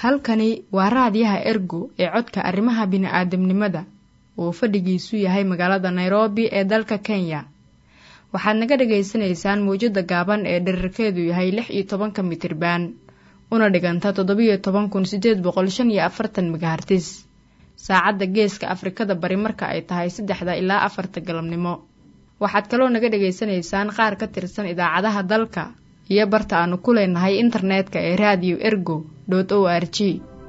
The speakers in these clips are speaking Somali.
halkani waa raadiyaha ergo ee codka arrimaha bini'aadamnimada uu fadhigiisu yahay magaalada nairobi ee dalka kenya waxaad naga dhagaysanaysaan mawjadda gaaban ee dherarkeedu yahay lix iyo tobanka mitriban una dhiganta toddobiyo toban kun sideed boqol shan iyo afartan megahartis saacadda geeska afrikada bari marka ay tahay saddexda ilaa afarta galabnimo waxaad kaloo naga dhagaysanaysaan qaar ka tirsan idaacadaha dalka iyo barta aanu ku leenahay internetka ee radio ergo o r g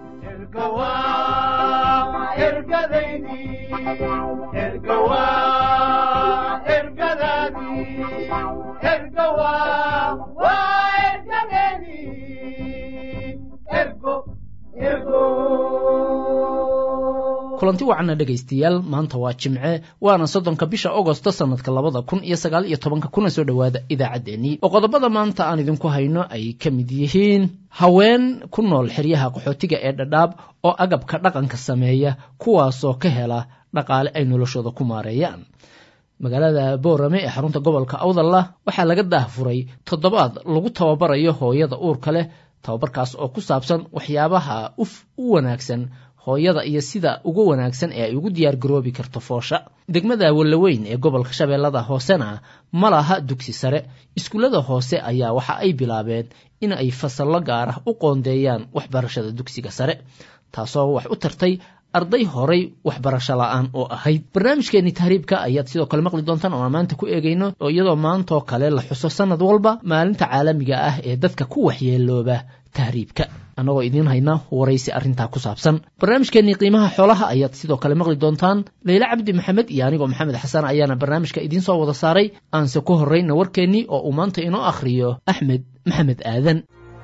kulanti wacana dhegaystayaal maanta waa jimce waana soddonka bisha agosto sanadka labada kun iyo sagaal iyo tobanka kuna soo dhowaada idaacaddeenii oo qodobada maanta aan idinku hayno ay ka mid yihiin haween ku nool xeryaha qaxootiga ee dhadhaab oo agabka dhaqanka sameeya kuwaasoo ka hela dhaqaale ay noloshooda ku maareeyaan magaalada boorame ee xarunta gobolka awdalla waxaa laga daahfuray toddobaad lagu tababarayo hooyada uurka leh tababarkaas oo ku saabsan waxyaabaha uf u wanaagsan hooyada iyo sida ugu wanaagsan ee ay ugu diyaar garoobi karto foosha degmada wallaweyn ee gobolka shabeellada hoosena ma laha dugsi sare iskuullada hoose ayaa waxa ay bilaabeen in ay fasallo gaar ah u qoondeeyaan waxbarashada dugsiga sare taasoo wax u tartay arday horay waxbarasho la-aan oo ahayd barnaamijkeenii tahriibka ayaad sidoo kale maqli doontaan oo aan maanta ku eegayno oo iyadoo maantoo kale la xuso sanad walba maalinta caalamiga ah ee dadka ku waxyeelooba tahriibka annagoo idiin hayna waraysi arrintaa ku saabsan barnaamijkeenii qiimaha xoolaha ayaad sidoo kale maqli doontaan leyle cabdi maxamed iyo anigoo maxamed xasan ayaana barnaamijka idiin soo wada saaray aanse ku horrayna warkeennii oo uu maanta inoo akhriyo axmed maxamed aadan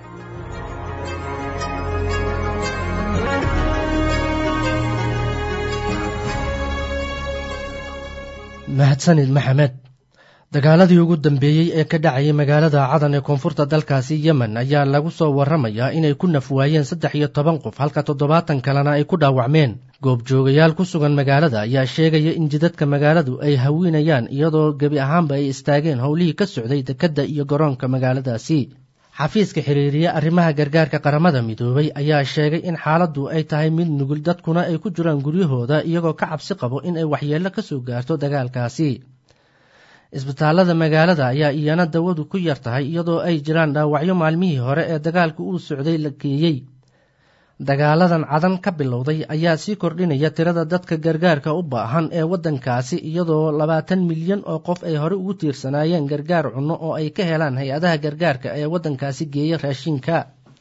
mahadsanid maxamed dagaaladii ugu dambeeyey ee ka dhacayay magaalada cadan ee koonfurta dalkaasi yemen ayaa lagu soo warramayaa inay ku naf waayeen saddex iyo toban qof halka toddobaatan kalena ay ku dhaawacmeen goobjoogayaal ku sugan magaalada ayaa sheegaya in jidadka magaaladu ay hawinayaan iyadoo gebi ahaanba ay istaageen howlihii ka socday dekedda iyo garoonka magaaladaasi xafiiska xiriiriye arrimaha gargaarka qaramada midoobay ayaa sheegay in xaaladdu ay tahay mid nugul dadkuna ay ku jiraan guryahooda iyagoo ka cabsi qabo in ay waxyeello ka soo gaarto dagaalkaasi isbitaallada magaalada ayaa iyana dawadu ku yar tahay iyadoo ay jiraan dhaawacyo maalmihii hore ee dagaalka uu socday la geeyey dagaaladan cadan ka bilowday ayaa sii kordhinaya tirada dadka gargaarka u baahan ee waddankaasi iyadoo labaatan milyan oo qof ay hore ugu tiirsanaayeen gargaar cunno oo ay ka helaan hay-adaha gargaarka ee waddankaasi geeya raashinka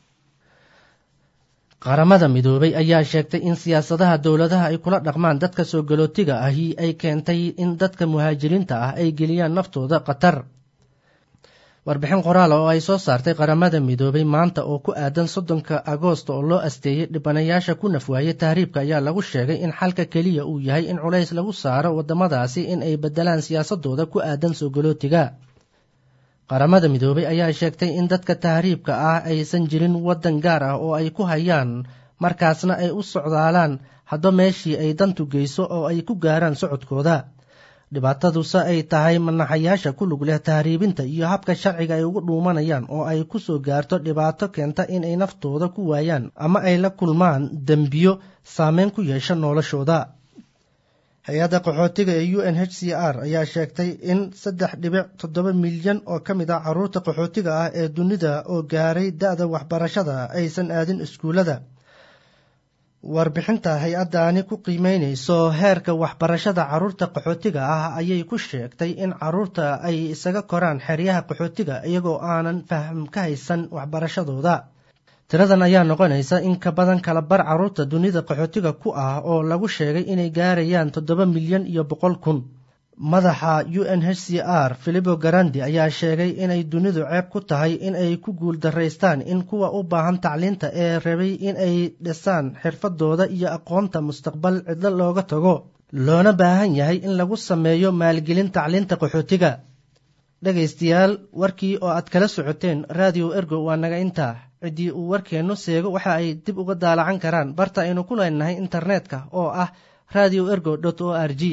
qaramada midoobay ayaa sheegtay in siyaasadaha dowladaha ay kula dhaqmaan dadka soo galootiga ahi ay keentay in dadka muhaajiriinta ah ay geliyaan naftooda khatar warbixin qoraal oo ay soo saartay qaramada midoobay maanta oo ku aadan soddonka agoost oo loo asteeyey dhibanayaasha ku nafwaayey tahriibka ayaa lagu sheegay in xalka keliya uu yahay in culays lagu saaro waddamadaasi in ay beddelaan siyaasadooda ku aadan soo galootiga qaramada midoobay ayaa sheegtay in dadka tahriibka ah aysan jirin waddan gaar ah oo ay ku hayaan markaasna ay u socdaalaan hadba meeshii ay dantu geyso oo ay ku gaaraan socodkooda dhibaataduse ay tahay manaxayaasha ku lug leh tahriibinta iyo habka sharciga ay ugu dhuumanayaan oo ay ku soo gaarto dhibaato keenta inay naftooda ku waayaan ama ay la kulmaan dembiyo saameyn ku yeesha noloshooda hay-adda qaxootiga ee u n h c r ayaa sheegtay in saddex dhibic toddoba milyan oo ka mid ah carruurta qaxootiga ah ee dunida oo gaaray da-da waxbarashada aysan aadin iskuullada warbixinta hay-addaani ku qiimeynayso heerka waxbarashada carruurta qaxootiga ah ayay ku sheegtay in carruurta ay isaga koraan xeryaha qaxootiga iyagoo aanan faham ka haysan waxbarashadooda tiradan ayaa noqonaysa in ka badan kala bar carruurta dunida qaxootiga ku ah oo lagu sheegay inay gaarayaan toddoba milyan iyo boqol kun madaxa u n h c r filipo garandi ayaa sheegay inay dunidu ceeb ku tahay in ay ku guul daraystaan in kuwa u baahan tacliinta ee rabay in ay dhisaan xirfadooda iyo aqoonta mustaqbal cidlo looga tago loona baahan yahay in lagu sameeyo maalgelin tacliinta qaxootiga dhegaystayaal warkii oo aad kala socoteen raadiyo ergo waa naga intaa ciddii uu warkeennu seego waxa ay dib uga daalacan karaan barta aynu ku leenahay internetka oo ah radio ergo o r g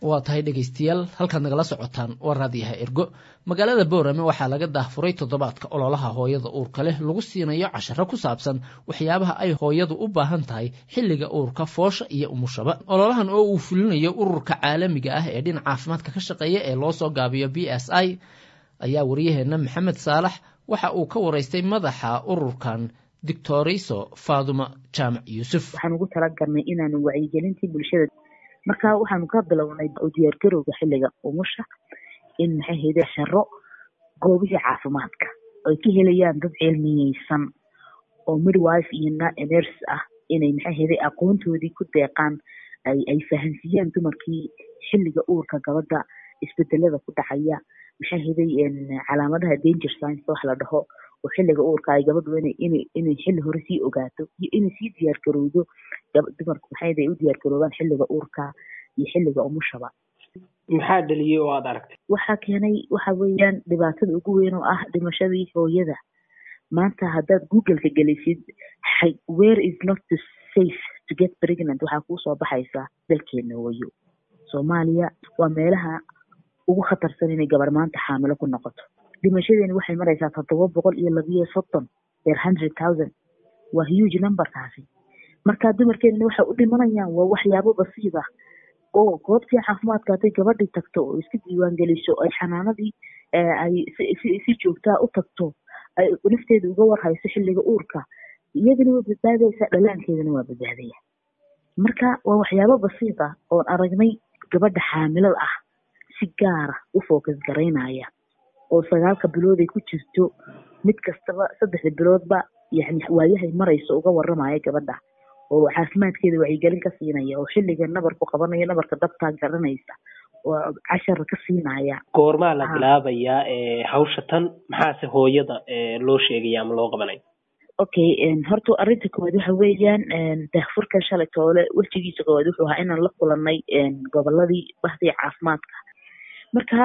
waa tahay dhegaystayaal halkaad nagala socotaan waa raadiyaha ergo magaalada boorame waxaa laga daahfuray toddobaadka ololaha hooyada uurka leh lagu siinayo casharo ku saabsan waxyaabaha ay hooyadu u baahan tahay xilliga uurka foosha iyo umushaba ololahan oo uu fulinayo ururka caalamiga ah ee dhinaca caafimaadka ka shaqeeya ee loo soo gaabiyo b s i ayaa waryaheena maxamed saalax waxa uu ka waraystay madaxa ururkan doctoriso faaduma jaamac yuusuf waxaan ugu talagalnay inaanu wacyigelintii bulshada marka waxaanu ka bilownay u diyaargarowga xilliga umusha in maxay hayde sharo goobihii caafimaadka ay ka helayaan dad cilmiyeysan oo midwife iyo nurse ah inay maxay hayde aqoontoodii ku deeqaan ay ay fahansiiyaan dumarkii xilliga uurka gabadha isbedelada ku dhacaya maxay hayday calaamadaha danger science wax la dhaho oo xilliga uurka ay gabadhu inay inay xilli hore sii ogaato iyo inay sii diyaargarowdo dumarku maxay hayday u diyaargaroobaan xilliga uurka iyo xilliga umushaba maxaa dhaliyey oo aada aragtay waxaa keenay waxa weeyaan dhibaatada ugu weyn oo ah dhimashadii hooyada maanta haddaad googleka gelisid where is not the safe to get pregnant waxaa kuu soo baxaysaa dalkeena hooyo soomaaliya waa meelaha ugu khatarsan inay gabar maanta xaamilo ku noqoto dhimashadeeni waxay maraysaa toddoba boqol iyo labiyo soddon per hundred thousand waa huge numberkaasi marka dumarkeenana waxay u dhimanayaan waa waxyaabo basiid ah oo goobtii caafimaadka hadday gabadhii tagto oo iska diiwaan geliso ay xanaanadii ay si joogtaa u tagto ay nafteeda uga warhayso xilliga uurka iyadana waa badbaadaysaa dhalaankeedana waa badbaadaya marka waa waxyaabo basiid ah oon aragnay gabadha xaamilada ah si gaara u focus garaynaya oo sagaalka bilood ay ku jirto mid kastaba saddexda biloodba yani waayahay marayso uga waramaya gabadha oo caafimaadkeeda wacyigelin ka siinaya oo xilliga nabarku qabanayo nabarka dabtaa garanaysa oo cashar ka siinaya goormaa la bilaabayaa hawsha tan maxaase hooyada loo sheegaya ama loo qabanaya okay horta arrinta koowaad waxa weeyaan daahfurkan shalay toole wejigiisa koowaad wuxuu ahaa inaan la kulanay goboladii bahdii caafimaadka marka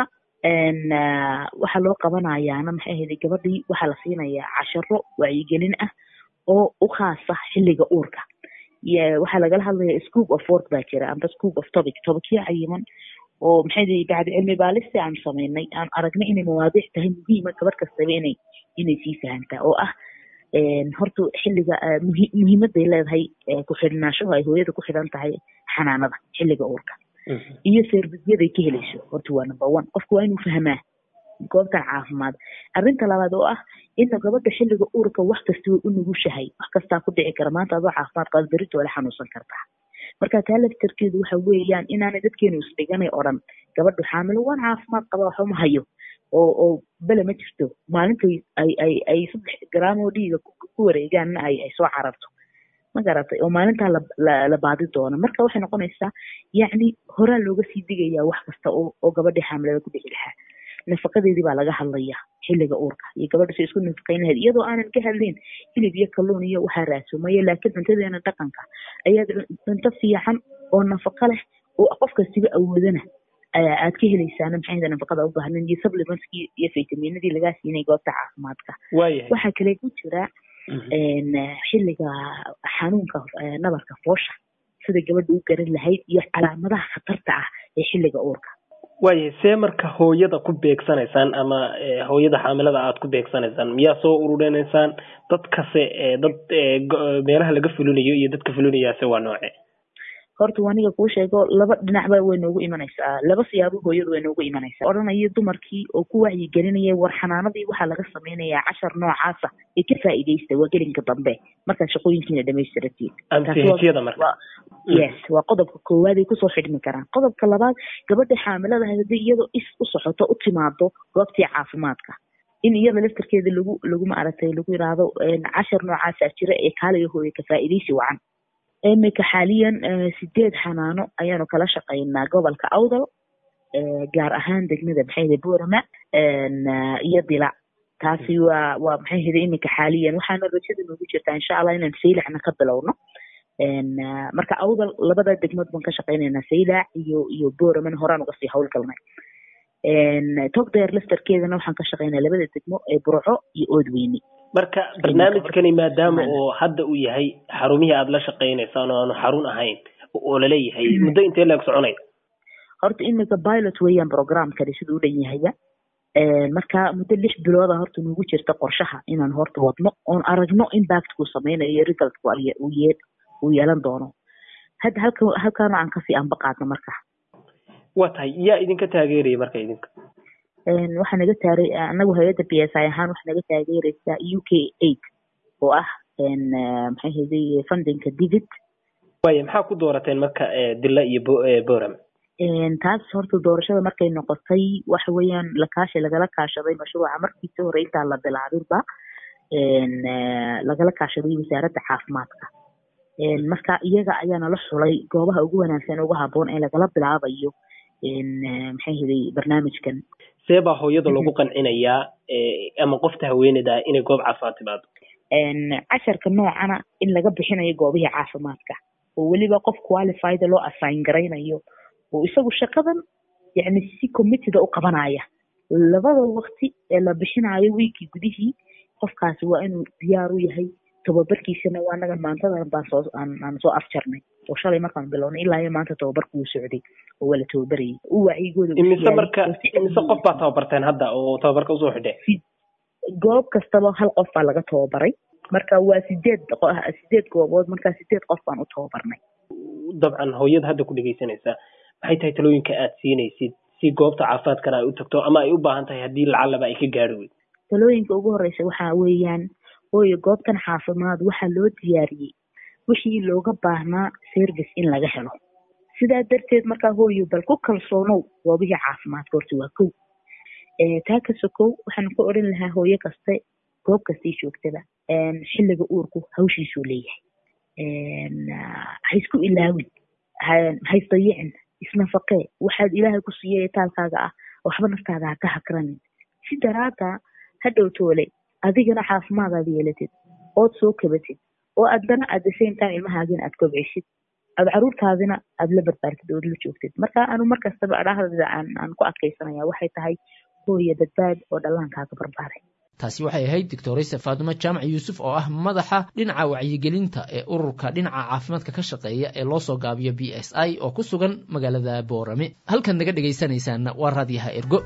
waxaa loo qabanayaana maxay ahayday gabadhii waxaa la siinayaa casharo wacyigelin ah oo u khaasa xilliga uurka waxaa lagala hadlaya scoop of work baa jira amba scoop of topic tobicyo cayiman oo maxay dahay bacdi cilmi baalista aan samaynay aan aragnay inay mawaadiic tahay muhiima gabadh kastaba inay inay sii fahantaa oo ah horta xilliga muhiimaday leedahay ku xidhnaashahu ay hooyada ku xidhan tahay xanaanada xilliga uurka iyo servicyaday ka helayso horta waa number one qofku waa inuu fahmaa goobtan caafimaad arrinta labaad oo ah ina gabadha xilliga uurka wax kasta way u nugushahay wax kastaa ku dhici kara maanta adoo caafimaad qaad berito wala xanuunsan kartaa marka taa laftarkeedu waxa weeyaan inaanay dadkeenu isdhiganay oo dhan gabadhu xaamilo waan caafimaad qaba waxuma hayo oo oo bele ma jirto maalintay ay ay ay saddex garaam oo dhiiga ku wareegaanna ay ay soo cararto ma garatay oo maalintaa la la baadi doono marka waxay noqonaysaa yacni horaa looga sii digayaa wax kasta oo oo gabadhii xaamilada ku dhici lahaa nafaqadeedii baa laga hadlayaa xilliga uurka iyo gabadha si isku nafaqayn lahayd iyadoo aanan ka hadlayn hilib iyo kalluun iyo waxaa raasumaya laakiin cuntadeena dhaqanka ayaad cunto fiican oo nafaqo leh oo qof kastiba awoodana aad ka helaysaana maxay nafaqada u baahnayn iyo supplementskii iyo fitaminadii lagaa siinay goobta caafimaadka waxaa kale ku jira xilliga xanuunka nabarka foosha sida gabadha u garan lahayd iyo calaamadaha khatarta ah ee xilliga uurka waaya see marka hooyada ku beegsanaysaan ama hooyada xaamilada aad ku beegsanaysaan miyaa soo ururinaysaan dadkase dad meelaha laga fulinayo iyo dadka fulinayaase waa nooce horta aniga kuu sheego laba dhinacba way noogu imanaysaa laba siyaabo hooyadu way noogu imanaysaa odhanayo dumarkii oo ku wacyigelinaya war xanaanadii waxaa laga samaynayaa cashar noocaasa ee ka faa'iidaysta waa gelinka dambe markaad shaqooyinkiina dhamaystiratiin marka yes waa qodobka koowaad ay kusoo xidhmi karaan qodobka labaad gabadha xaamilada haddii iyadoo is u socoto u timaado goobtii caafimaadka in iyada laftarkeeda lagu lagu maaragtay lagu yidhaahdo cashar noocaasaa jira ee kaaliga hooye ka faa'iidaysi wacan imika xaaliyan sideed xanaano ayaanu kala shaqaynaa gobolka awdal gaar ahaan degmada maxayhda boorama iyo dila taasi waa waa maxay heda imika xaaliyan waxaana rajada noogu jirtaa insha allah inaan saylacna ka bilowno marka awdal labada degmood baan ka shaqaynaynaa saylac iyo iyo booramana horaan uga sii howlgalnay togdeer laftarkeedana waxaan ka shaqaynaa labada degmo ee burco iyo oodweyne marka barnaamijkani maadaama oo hadda uu yahay xarumihii aada la shaqaynaysaan oo aanu xarun ahayn oo laleeyahay muddo intee leeg soconay horta imika pilot weeyaan programkani siduu u dhan yahaya marka muddo lix bilooda horta nugu jirta qorshaha inaan horta wadno oon aragno impactkuu sameynayo iyo resultku uu yeelan doono hadda halka halkaana aan kasii anbaqaadno marka waa tahay yaa idinka taageeraya marka idinka waxaa naga taaray anagu hay-adda b s i ahaan waxaa naga taageereysaa u k eight oo ah maxay hayday fundinka divid waaya maxaa ku doorateen marka dila iyo boram taas horta doorashada markay noqotay waxa weeyaan lakaashi lagala kaashaday mashruuca markiisa hore intaan la bilaabinba lagala kaashaday wasaaradda caafimaadka marka iyaga ayaa nala xulay goobaha ugu wanaagsan ugu haboon ee lagala bilaabayo maxay hiday barnaamijkan see baa hooyada lagu qancinayaa ama qofta haweeneyda inay goob caafimaad timaado casharka noocana in laga bixinayo goobihii caafimaadka oo weliba qof qualified loo assign garaynayo oo isagu shaqadan yani si committida u qabanaya labada waqti ee la bixinayo wiikii gudihii qofkaasi waa inuu diyaar u yahay tababarkiisana waa naga maantadan baan soo aan soo afjarnay oo shalay markaan bilownay ilaa iyo maanta tababarku wuu socday oo waa la tababarayay u wacyigooda imise marka imise qof baa tababarteen hadda oo tababarka usoo xidhe goob kastaba hal qof baa laga tababaray marka waa sideed sideed goobood markaa sideed qof baan u tababarnay dabcan hooyada hadda ku dhegeysanaysaa maxay tahay talooyinka aad siinaysid si goobta caafimaadkana ay u tagto ama ay u baahan tahay haddii lacalaba ay ka gaari weyd talooyinka ugu horeysa waxaa weeyaan hooyo goobtan caafimaad waxaa loo diyaariyey wixii looga baahnaa service in laga helo sidaa darteed markaa hooyo bal ku kalsoonow goobihii caafimaadka horta waa kow taa ka sokow waxaan ku odhan lahaa hooyo kaste goob kastii joogtada xilliga uurku hawshiisuu leeyahay ha isku ilaawin ha isdayicin isnafaqee waxaad ilaahay ku siiyay taalkaaga ah waxba naftaada ha ka hakranin si daraada ha dhowtoole adigana caafimaadaad yeelatid ood soo kabatid oo addana at the same time ilmahaagina aad kobcisid aad caruurtaadina aad la barbaartid ood la joogtid marka anu markastaba adhahdada aan aan ku adkaysanaya waxay tahay hooya badbaad oo dhallaankaaga barbaaray taasi waxay ahayd doctorayse faatimo jaamac yuusuf oo ah madaxa dhinaca wacyigelinta ee ururka dhinaca caafimaadka ka shaqeeya ee loo soo gaabiyo b s i oo ku sugan magaalada boorame halkan naga dhegaysanaysaana waa raadyaha ergo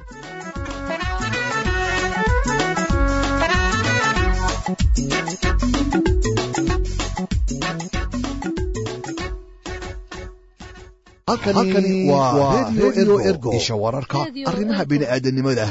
halkani waa redio ergo isha wararka arrimaha bini'aadanimada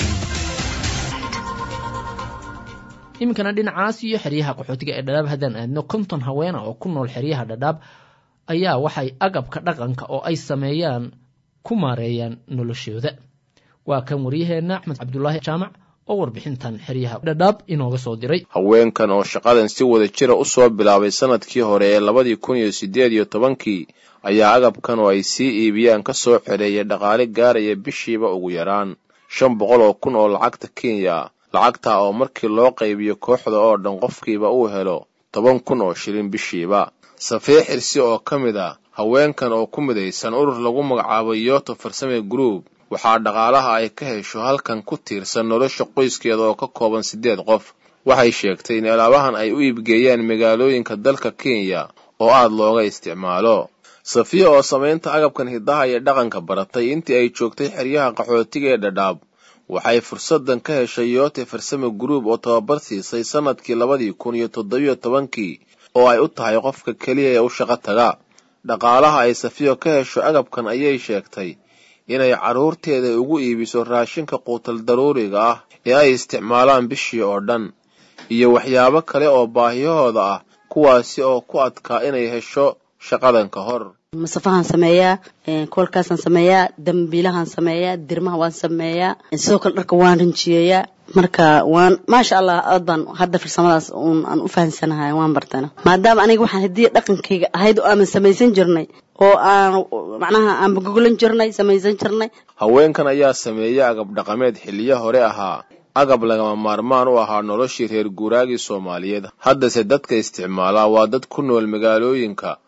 iminkana dhinacaas iyo xeryaha qaxootiga ee dhadhaab haddaan aadno konton haweena oo ku nool xeryaha dhadhaab ayaa waxay agabka dhaqanka oo ay sameeyaan ku maareeyaan noloshooda waa kan waryaheenna axmed cabdulaahi jaamac oo warbixintan xeryaha dhadhaab inooga soo diray haweenkan oo shaqadan si wada jira u soo bilaabay sanadkii hore ee labadii kun iyo siddeed iyo tobankii ayaa agabkan oo ay sii iibiyaan ka soo xereeyay dhaqaale gaaraya bishiiba ugu yaraan shan boqol oo kun oo lacagta kenya lacagtaa oo markii loo qaybiyo kooxda oo dhan qofkiiba uu helo toban kun oo shilin bishiiba safee xirsi oo ka mid a haweenkan oo ku midaysan urur lagu magacaabo yoto farsame group waxaa dhaqaalaha ay ka hesho halkan ku tiirsan nolosha qoyskeeda oo ka kooban siddeed qof waxay sheegtay in alaabahan ay u iibgeeyaan magaalooyinka dalka kenya oo aad looga isticmaalo safiya oo samaynta agabkan hiddaha iyo dhaqanka baratay intii ay joogtay xeryaha qaxootiga ee dhadhaab waxay fursadan ka heshay yoote farsame group oo tababar siisay sannadkii labadii kun iyo toddobiyo tobankii oo ay u tahay qofka keliya ee u shaqo taga dhaqaalaha ay safiyo ka hesho agabkan ayay sheegtay inay carruurteeda ugu iibiso raashinka quutal daruuriga ah ee ay isticmaalaan bishii oo dhan iyo waxyaabo kale oo baahiyahooda ah kuwaasi oo ku adkaa inay hesho shaqadan ka hor masafahaan sameeyaa koolkaasaan sameeyaa dambiilahaan sameeyaa dirmaha waan sameeyaa sidoo kale dharka waan rinjiyeeyaa marka waan maasha allah aad baan hadda farsamadaas uun aan u fahamsanahay waan bartana maadaama aniga waxaan haddii dhaqankayga ahayd oo aanan samaysan jirnay oo aan macnaha aan bagogolan jirnay samaysan jirnay haweenkan ayaa sameeyey agab dhaqameed xilliyo hore ahaa agab lagama maarmaan u ahaa noloshii reer guuraagii soomaaliyeed haddase dadka isticmaalaa waa dad ku nool magaalooyinka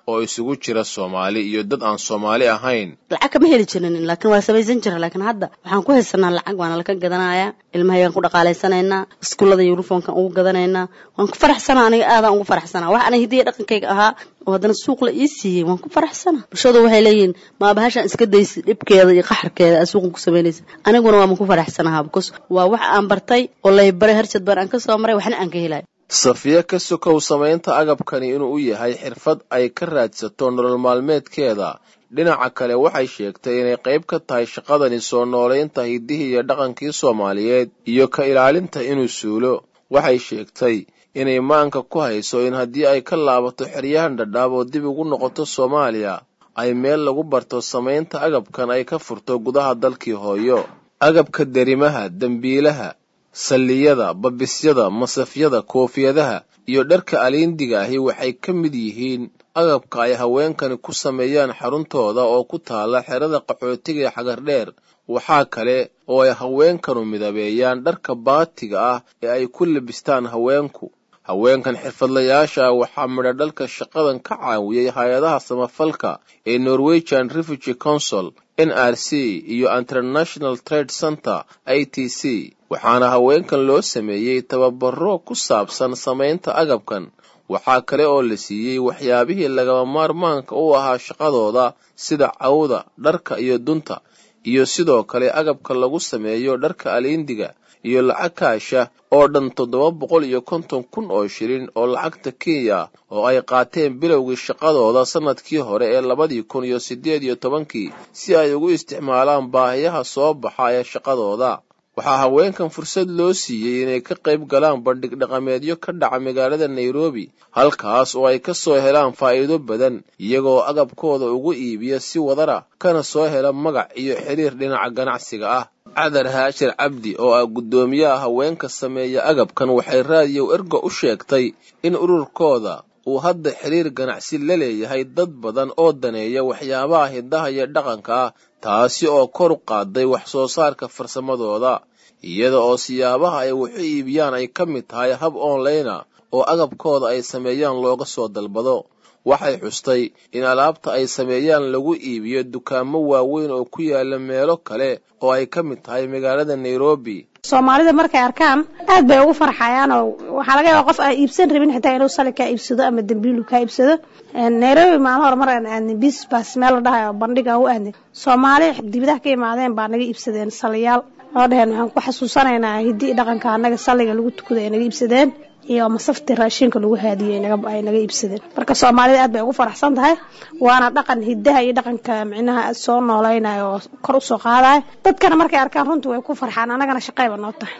oo isugu jira soomaali iyo dad aan soomaali ahayn lacag kama heli jirin laakiin waa samaysan jira laakiin hadda waxaan ku haysanaa lacag waana laka gadanayaa ilmahaygaan ku dhaqaalaysanaynaa iskuullada yuniformkan ugu gadanaynaa waan ku faraxsanaa aniga aadaan ugu faraxsanaa wax aniga hidiya dhaqankayga ahaa oo haddana suuq la ii siiyey waan ku faraxsanaa bulshadu waxay leeyihiin maabahashaan iska daysid dhibkeeda iyo qaxarkeeda aad suuqan ku samaynaysa aniguna waaman ku faraxsanahaa because waa wax aan bartay oo laybaray harjad baan aan ka soo maray waxna aan ka helayo safiya ka sokow samaynta agabkani inuu u yahay xirfad ay ka raadsato nolol maalmeedkeeda dhinaca kale waxay sheegtay inay qayb ka tahay shaqadani soo noolaynta hiddihii iyo dhaqankii soomaaliyeed iyo ka ilaalinta inuu suulo waxay sheegtay inay maanka ku hayso in haddii ay ka laabato xeryahan dhadhaab oo dib ugu noqoto soomaaliya ay meel lagu barto samaynta agabkan ay ka furto gudaha dalkii hooyo agabka derimaha dembiilaha salliyada babisyada masafyada koofiyadaha iyo dharka aliindiga ahi waxay ka mid yihiin agabka ay haweenkani ku sameeyaan xaruntooda oo ku taala xerada qaxootiga ee xagardheer waxaa kale oo ay haweenkanu midabeeyaan dharka baatiga ah ee ay ku labistaan haweenku haweenkan xirfadlayaasha ah waxaa midha dhalka shaqadan ka caawiyey hay-adaha samafalka ee norwegian refugee council n r c iyo international trade center i t c waxaana haweenkan loo sameeyey tababaro ku saabsan samaynta agabkan waxaa kale oo la siiyey waxyaabihii lagama maarmaanka u ahaa shaqadooda sida cawda dharka iyo dunta iyo sidoo kale agabka lagu sameeyo dharka aliindiga iyo lacag kaasha oo dhan toddoba boqol iyo konton kun oo shilin oo lacagta kenya oo ay qaateen bilowgii shaqadooda sannadkii hore ee labadii kun iyo siddeed iyo tobankii si ay ugu isticmaalaan baahiyaha soo baxa ee shaqadooda waxaa haweenkan fursad loo siiyey inay ka qayb galaan bandhig dhaqameedyo ka dhaca magaalada nairobi halkaas oo ay ka soo helaan faa'iido badan iyagoo agabkooda ugu iibiya si wadara kana soo hela magac iyo xiriir dhinaca ganacsiga ah cadar haashir cabdi oo ah guddoomiyaha haweenka sameeya agabkan waxay raadiyow ergo u sheegtay in ururkooda uu hadda xiriir ganacsi la leeyahay dad badan oo daneeya waxyaabaha hiddaha iyo dhaqanka ah taasi oo kor u qaaday wax soo saarka farsamadooda iyada oo siyaabaha ay waxu iibiyaan ay ka mid tahay hab onlayna oo agabkooda ay sameeyaan looga soo dalbado waxay xustay in alaabta ay sameeyaan lagu iibiyo dukaamo waaweyn oo ku yaala meelo kale oo ay ka mid tahay magaalada nairobi soomaalida markay arkaan aad bay ugu farxayaan oo waxaa laga yaaba qof aan iibsan rabin xitaa inuu sali kaa iibsado ama dambiilu kaa iibsado nairobi maalin hore mar aan aadnay bisbas meel la dhahayo bandhiga u aadnay soomaali dibadaha ka imaadeen baa naga iibsadeen saliyaal oo dheheen waxaan ku xasuusanaynaa hiddii dhaqanka annaga salliga lagu tukada ay naga iibsadeen iyo masafti raashinka lagu haadiyey ay naga iibsadeen marka soomaalida aad bay ugu faraxsan tahay waana dhaqan hiddaha iyo dhaqanka micnaha soo nooleynaya oo kor usoo qaadaya dadkana markay arkaan runta way ku farxaan annagana shaqayba noo tahay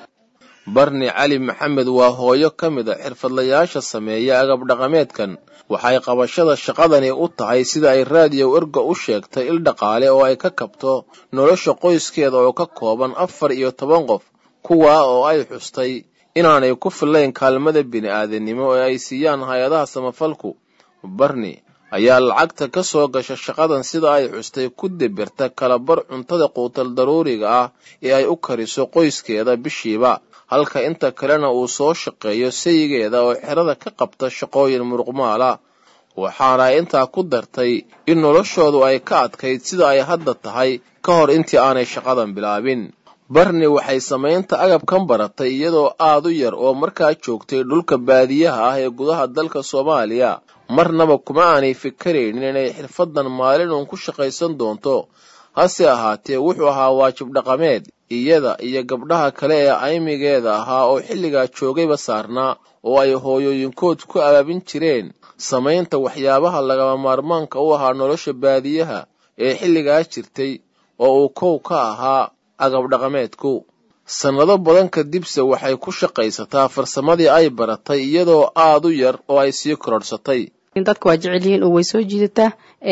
barni cali maxamed waa hooyo ka mid a xirfadlayaasha sameeya agab dhaqameedkan waxay qabashada shaqadani u tahay sida ay raadiyow erga u sheegtay il dhaqaale oo ay ka kabto nolosha qoyskeeda oo ka kooban afar iyo toban qof kuwaa oo ay xustay inaanay ku fillayn kaalmada bini'aadanimo ee ay siiyaan hay-adaha samafalku barni ayaa lacagta ka soo gasha shaqadan sida ay xustay ku debirta kalabar cuntada quutal daruuriga ah ee ay u kariso qoyskeeda bishiiba halka inta kalena uu soo shaqeeyo sayigeeda oo xerada ka qabta shaqooyin muruqmaala waxaana ay intaa ku dartay in noloshoodu ay ka adkayd sida ay hadda tahay ka hor intii aanay shaqadan bilaabin barni waxay samaynta agabkan baratay iyadoo aad u yar oo markaa joogtay dhulka baadiyaha ah ee gudaha dalka soomaaliya marnaba kuma aanay fikaraynin inay xirfaddan maalin uun ku shaqaysan doonto hase ahaatee wuxuu ahaa waajib dhaqameed iyada iyo gabdhaha kale ee aymigeeda ahaa oo xilligaa joogayba saarnaa oo ay hooyooyinkood ku abaabin jireen samaynta waxyaabaha lagama maarmaanka u ahaa nolosha baadiyaha ee xilligaa jirtay oo uu kow ka ahaa agab dhaqameedku sannado badan kadibse waxay ku shaqaysataa farsamadii ay baratay iyadoo aad u yar oo ay sii kororhsatay dadka waa jecel yihiin oo way soo jiidataa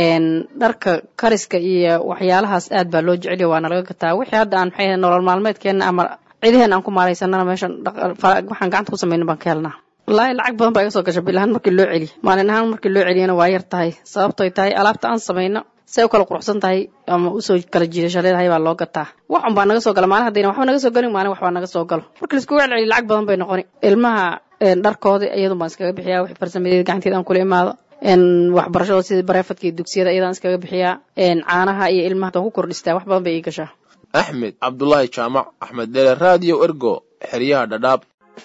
dharka kariska iyo waxyaalahaas aad baa loo jeceliya waana laga gataa wixii hadda aan maxay nolol maalmeedkeena ama cidiheena aan ku maaraysanana meeshan waxaan gacanta ku samayna baan ka helnaa wallaahi lacag badan baa iga soo gasha bil ahaan markii loo celiy maalin ahaan markii loo celiyana waa yar tahay sababtoy tahay alaabta aan samayno say u kala quruxsan tahay ama usoo kala jiidasho leedahay baa loo gataa wax un baa naga soo gala maalin haddayna waxba naga soo galin maalin waxbaa naga soo galo marka laiskugu celceliyo lacag badan bay noqoni ilmaha dharkoodii iyadun baan iskaga bixiyaa wixii farsamadeed gacanteed aan kula imaado waxbarashada sida bareefadka iyo dugsiyada iyadaan iskaga bixiyaa caanaha iyo ilmaha ku kordhistaa wax badan bay ii gashaa axmed cabdulaahi jaamac axmed dheere raadiyo ergo xeryaha dhadhaab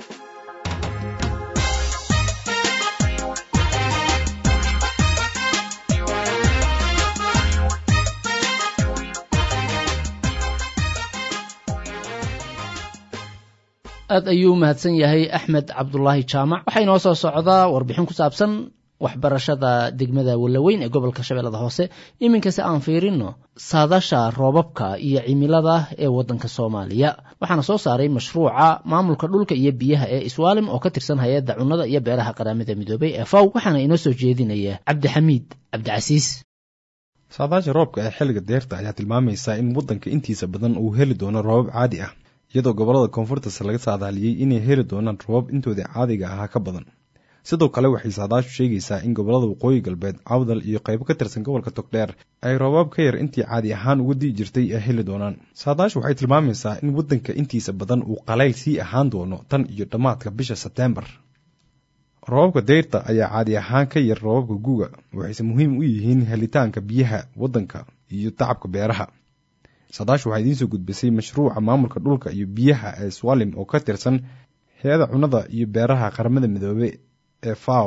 aad ayuu mahadsan yahay axmed cabdulaahi jaamac waxaa inoo soo socdaa warbixin ku saabsan waxbarashada degmada wallaweyn ee gobolka shabeellada hoose iminkase aan fiirino saadasha roobabka iyo cimilada ee waddanka soomaaliya waxaana soo saaray mashruuca maamulka dhulka iyo biyaha ee iswaalim oo ka tirsan hay-adda cunnada iyo beeraha qaramada midoobay ee faw waxaana inoo soo jeedinaya cabdixamiid cabdicasiis saadaasha roobka ee xilliga deerta ayaa tilmaamaysa in waddanka intiisa badan uu heli doono roobab caadi ah iyadoo gobollada koonfurtase laga saadaaliyey inay heli doonaan roobab intoodii caadiga ahaa ka badan sidoo kale waxay saadaashu sheegaysaa in gobollada waqooyi galbeed cawdal iyo qaybo ka tirsan gobolka togdheer ay roobaab ka yar intii caadi ahaan uga di'i jirtay ay heli doonaan saadaashu waxay tilmaamaysaa in waddanka intiisa badan uu qalayl sii ahaan doono tan iyo dhammaadka bisha sebteembar roobabka deyrta ayaa caadi ahaan ka yar roobabka guga waxayse muhiim u yihiin helitaanka biyaha waddanka iyo tacabka beeraha saadaashu waxaa idiin soo gudbisay mashruuca maamulka dhulka iyo biyaha ee swalim oo ka tirsan hay-ada cunnada iyo beeraha qaramada midoobe ee faw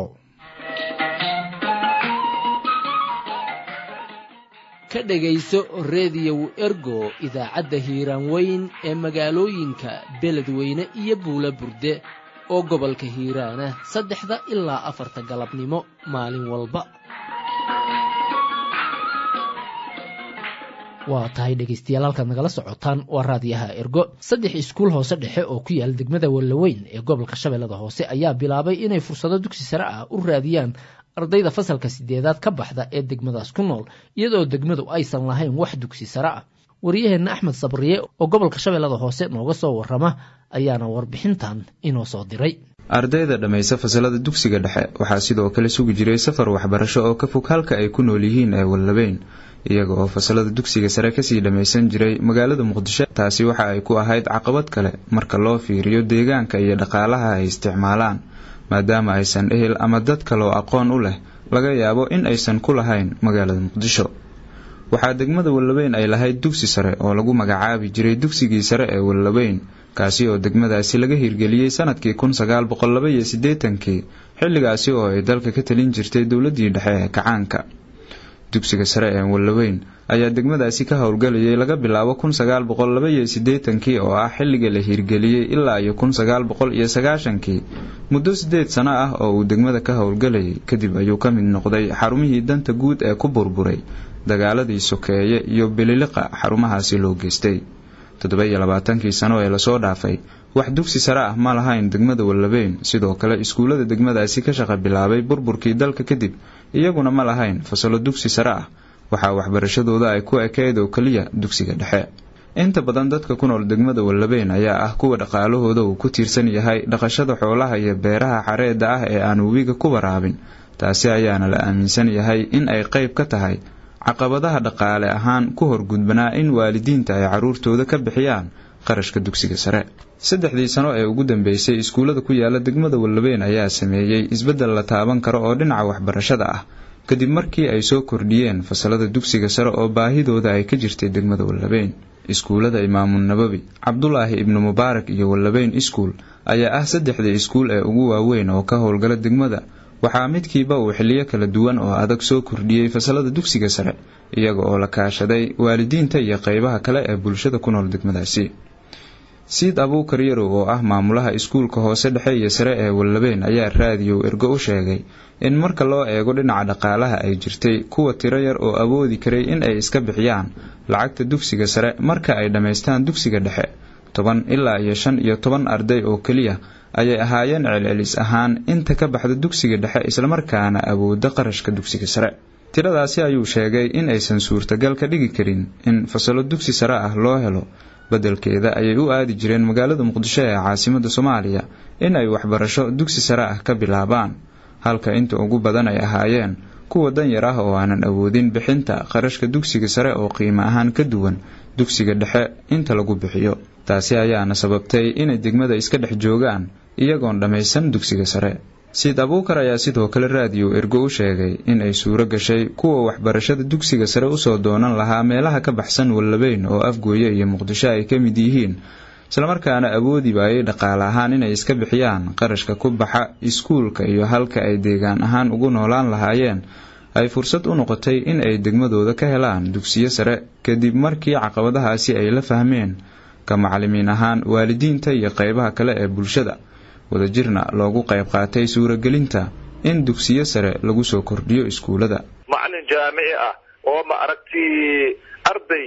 ka dhegayso reediyow ergo idaacadda hiiraan weyn ee magaalooyinka beledweyne iyo buula burde oo gobolka hiiraana saddexda ilaa afarta galabnimo maalin walba waa tahay dhegaystayaal halkaad nagala socotaan waa raadiyaha ergo saddex iskuul hoose dhexe oo ku yaala degmada wallaweyn ee gobolka shabeellada hoose ayaa bilaabay inay fursado dugsi sare ah u raadiyaan ardayda fasalka sideedaad ka baxda ee degmadaas ku nool iyadoo degmadu aysan lahayn wax dugsi sare ah waryaheenna axmed sabriye oo gobolka shabeellada hoose nooga soo warrama ayaana warbixintan inoo soo diray ardayda dhammaysa fasalada dugsiga dhexe waxaa sidoo kale sugi jiray safar waxbarasho oo ka fog halka ay ku nool yihiin ee wallabeyn iyaga oo fasalada dugsiga sare kasii dhammaysan jiray magaalada muqdisho taasi waxa ay ku ahayd caqabad kale marka loo fiiriyo deegaanka iyo dhaqaalaha ay isticmaalaan maadaama aysan ehel ama dad kaloo aqoon u leh laga yaabo in aysan ku lahayn magaalada muqdisho waxaa degmada wallabeyn ay lahayd dugsi sare oo lagu magacaabi jiray dugsigii sare ee wallabeyn kaasi oo degmadaasi laga hirgeliyey sanadkii kun sagaal boqol laba iyo siddeetankii xilligaasi oo ay dalka ka talin jirtay dowladdii dhexe ee kacaanka dugsiga sare ee wallaweyn ayaa degmadaasi ka howlgelayay laga bilaabo kun sagaal boqol laba iyo siddeetankii oo ah xilliga la hirgeliyey ilaa iyo kun sagaal boqol iyo sagaashankii muddo siddeed sano ah oo uu degmada ka howlgelayay kadib ayuu ka mid noqday xarumihii danta guud ee ku burburay dagaaladii sokeeye iyo bililiqa xarumahaasi loo geystay toddoba iyo labaatankii sano ee lasoo dhaafay wax dugsi sare ah ma lahayn degmada wallabeyn sidoo kale iskuullada degmadaasi ka shaqa bilaabay burburkii dalka kadib iyaguna ma lahayn fasalo dugsi sare ah waxaa waxbarashadooda ay ku ekeyd oo keliya dugsiga dhexe inta badan dadka ku nool degmada wallabeyn ayaa ah kuwa dhaqaalahooda uu ku tiirsan yahay dhaqashada xoolaha iyo beeraha xareedda ah ee aan webiga ku waraabin taasi ayaana la aaminsan yahay in ay qayb ka tahay caqabadaha dhaqaale ahaan ku horgudbanaa in waalidiinta ay carruurtooda ka bixiyaan qarashka dugsiga sare saddexdii sano ee ugu dambeysay iskuullada ku yaala degmada wallabeyn ayaa sameeyey isbeddel la taaban karo oo dhinaca waxbarashada ah kadib markii ay soo kordhiyeen fasalada dugsiga sare oo baahidooda ay ka jirtay degmada wallabeyn iskuullada imaamun nabawi cabdulaahi ibnu mubaarak iyo wallabeyn iskuul ayaa ah saddexda iskuul ee ugu waaweyn oo ka howlgala degmada waxaa midkiiba uu xiliyo kala duwan oo adag soo kordhiyey fasalada dugsiga sare iyaga oo la kaashaday waalidiinta iyo qeybaha kale ee bulshada ku nool degmadaasi siid abuukar yarow oo ah maamulaha iskuulka hoose dhexe iyo sare ee wallabeyn ayaa raadiyow ergo u sheegay in marka loo eego dhinaca dhaqaalaha ay jirtay kuwa tiro yar oo awoodi karay in ay iska bixiyaan lacagta dugsiga sare marka ay dhammaystaan dugsiga dhexe toban ilaa iyo shan iyo toban arday oo keliya ayay ahaayeen celcelis ahaan inta ka baxda dugsiga dhexe islamarkaana awooda qarashka dugsiga sare tiradaasi ayuu sheegay in aysan suurtagal ka dhigi karin in fasalo dugsi sare ah loo helo beddelkeeda ayay u aadi jireen magaalada muqdisho ee caasimada soomaaliya in ay waxbarasho dugsi sare ah ka bilaabaan halka inta ugu badan ay ahaayeen kuwa danyar ah oo aanan awoodin bixinta qarashka dugsiga sare oo qiimo ahaan ka duwan dugsiga dhexe inta lagu bixiyo taasi ayaana sababtay inay degmada iska dhex joogaan iyagoon dhammaysan dugsiga sare siid abuukar ayaa sidoo kale raadiyo ergo u sheegay in ay suuro gashay kuwa waxbarashada dugsiga sare usoo doonan lahaa meelaha ka baxsan wallabeyn oo afgooye iyo muqdisho ay ka mid yihiin islamarkaana awoodi waayay dhaqaale ahaan inay iska bixiyaan qarashka ku baxa iskuulka iyo halka ay deegaan ahaan ugu noolaan lahaayeen ay fursad u noqotay in ay degmadooda ka helaan dugsiyo sare kadib markii caqabadahaasi ay la fahmeen ka macalimiin ahaan waalidiinta iyo qeybaha kale ee bulshada wadajirna loogu qayb qaatay suuragelinta in dugsiyo sare lagu soo kordhiyo iskuulada macalin jaamici ah oo ma aragti arday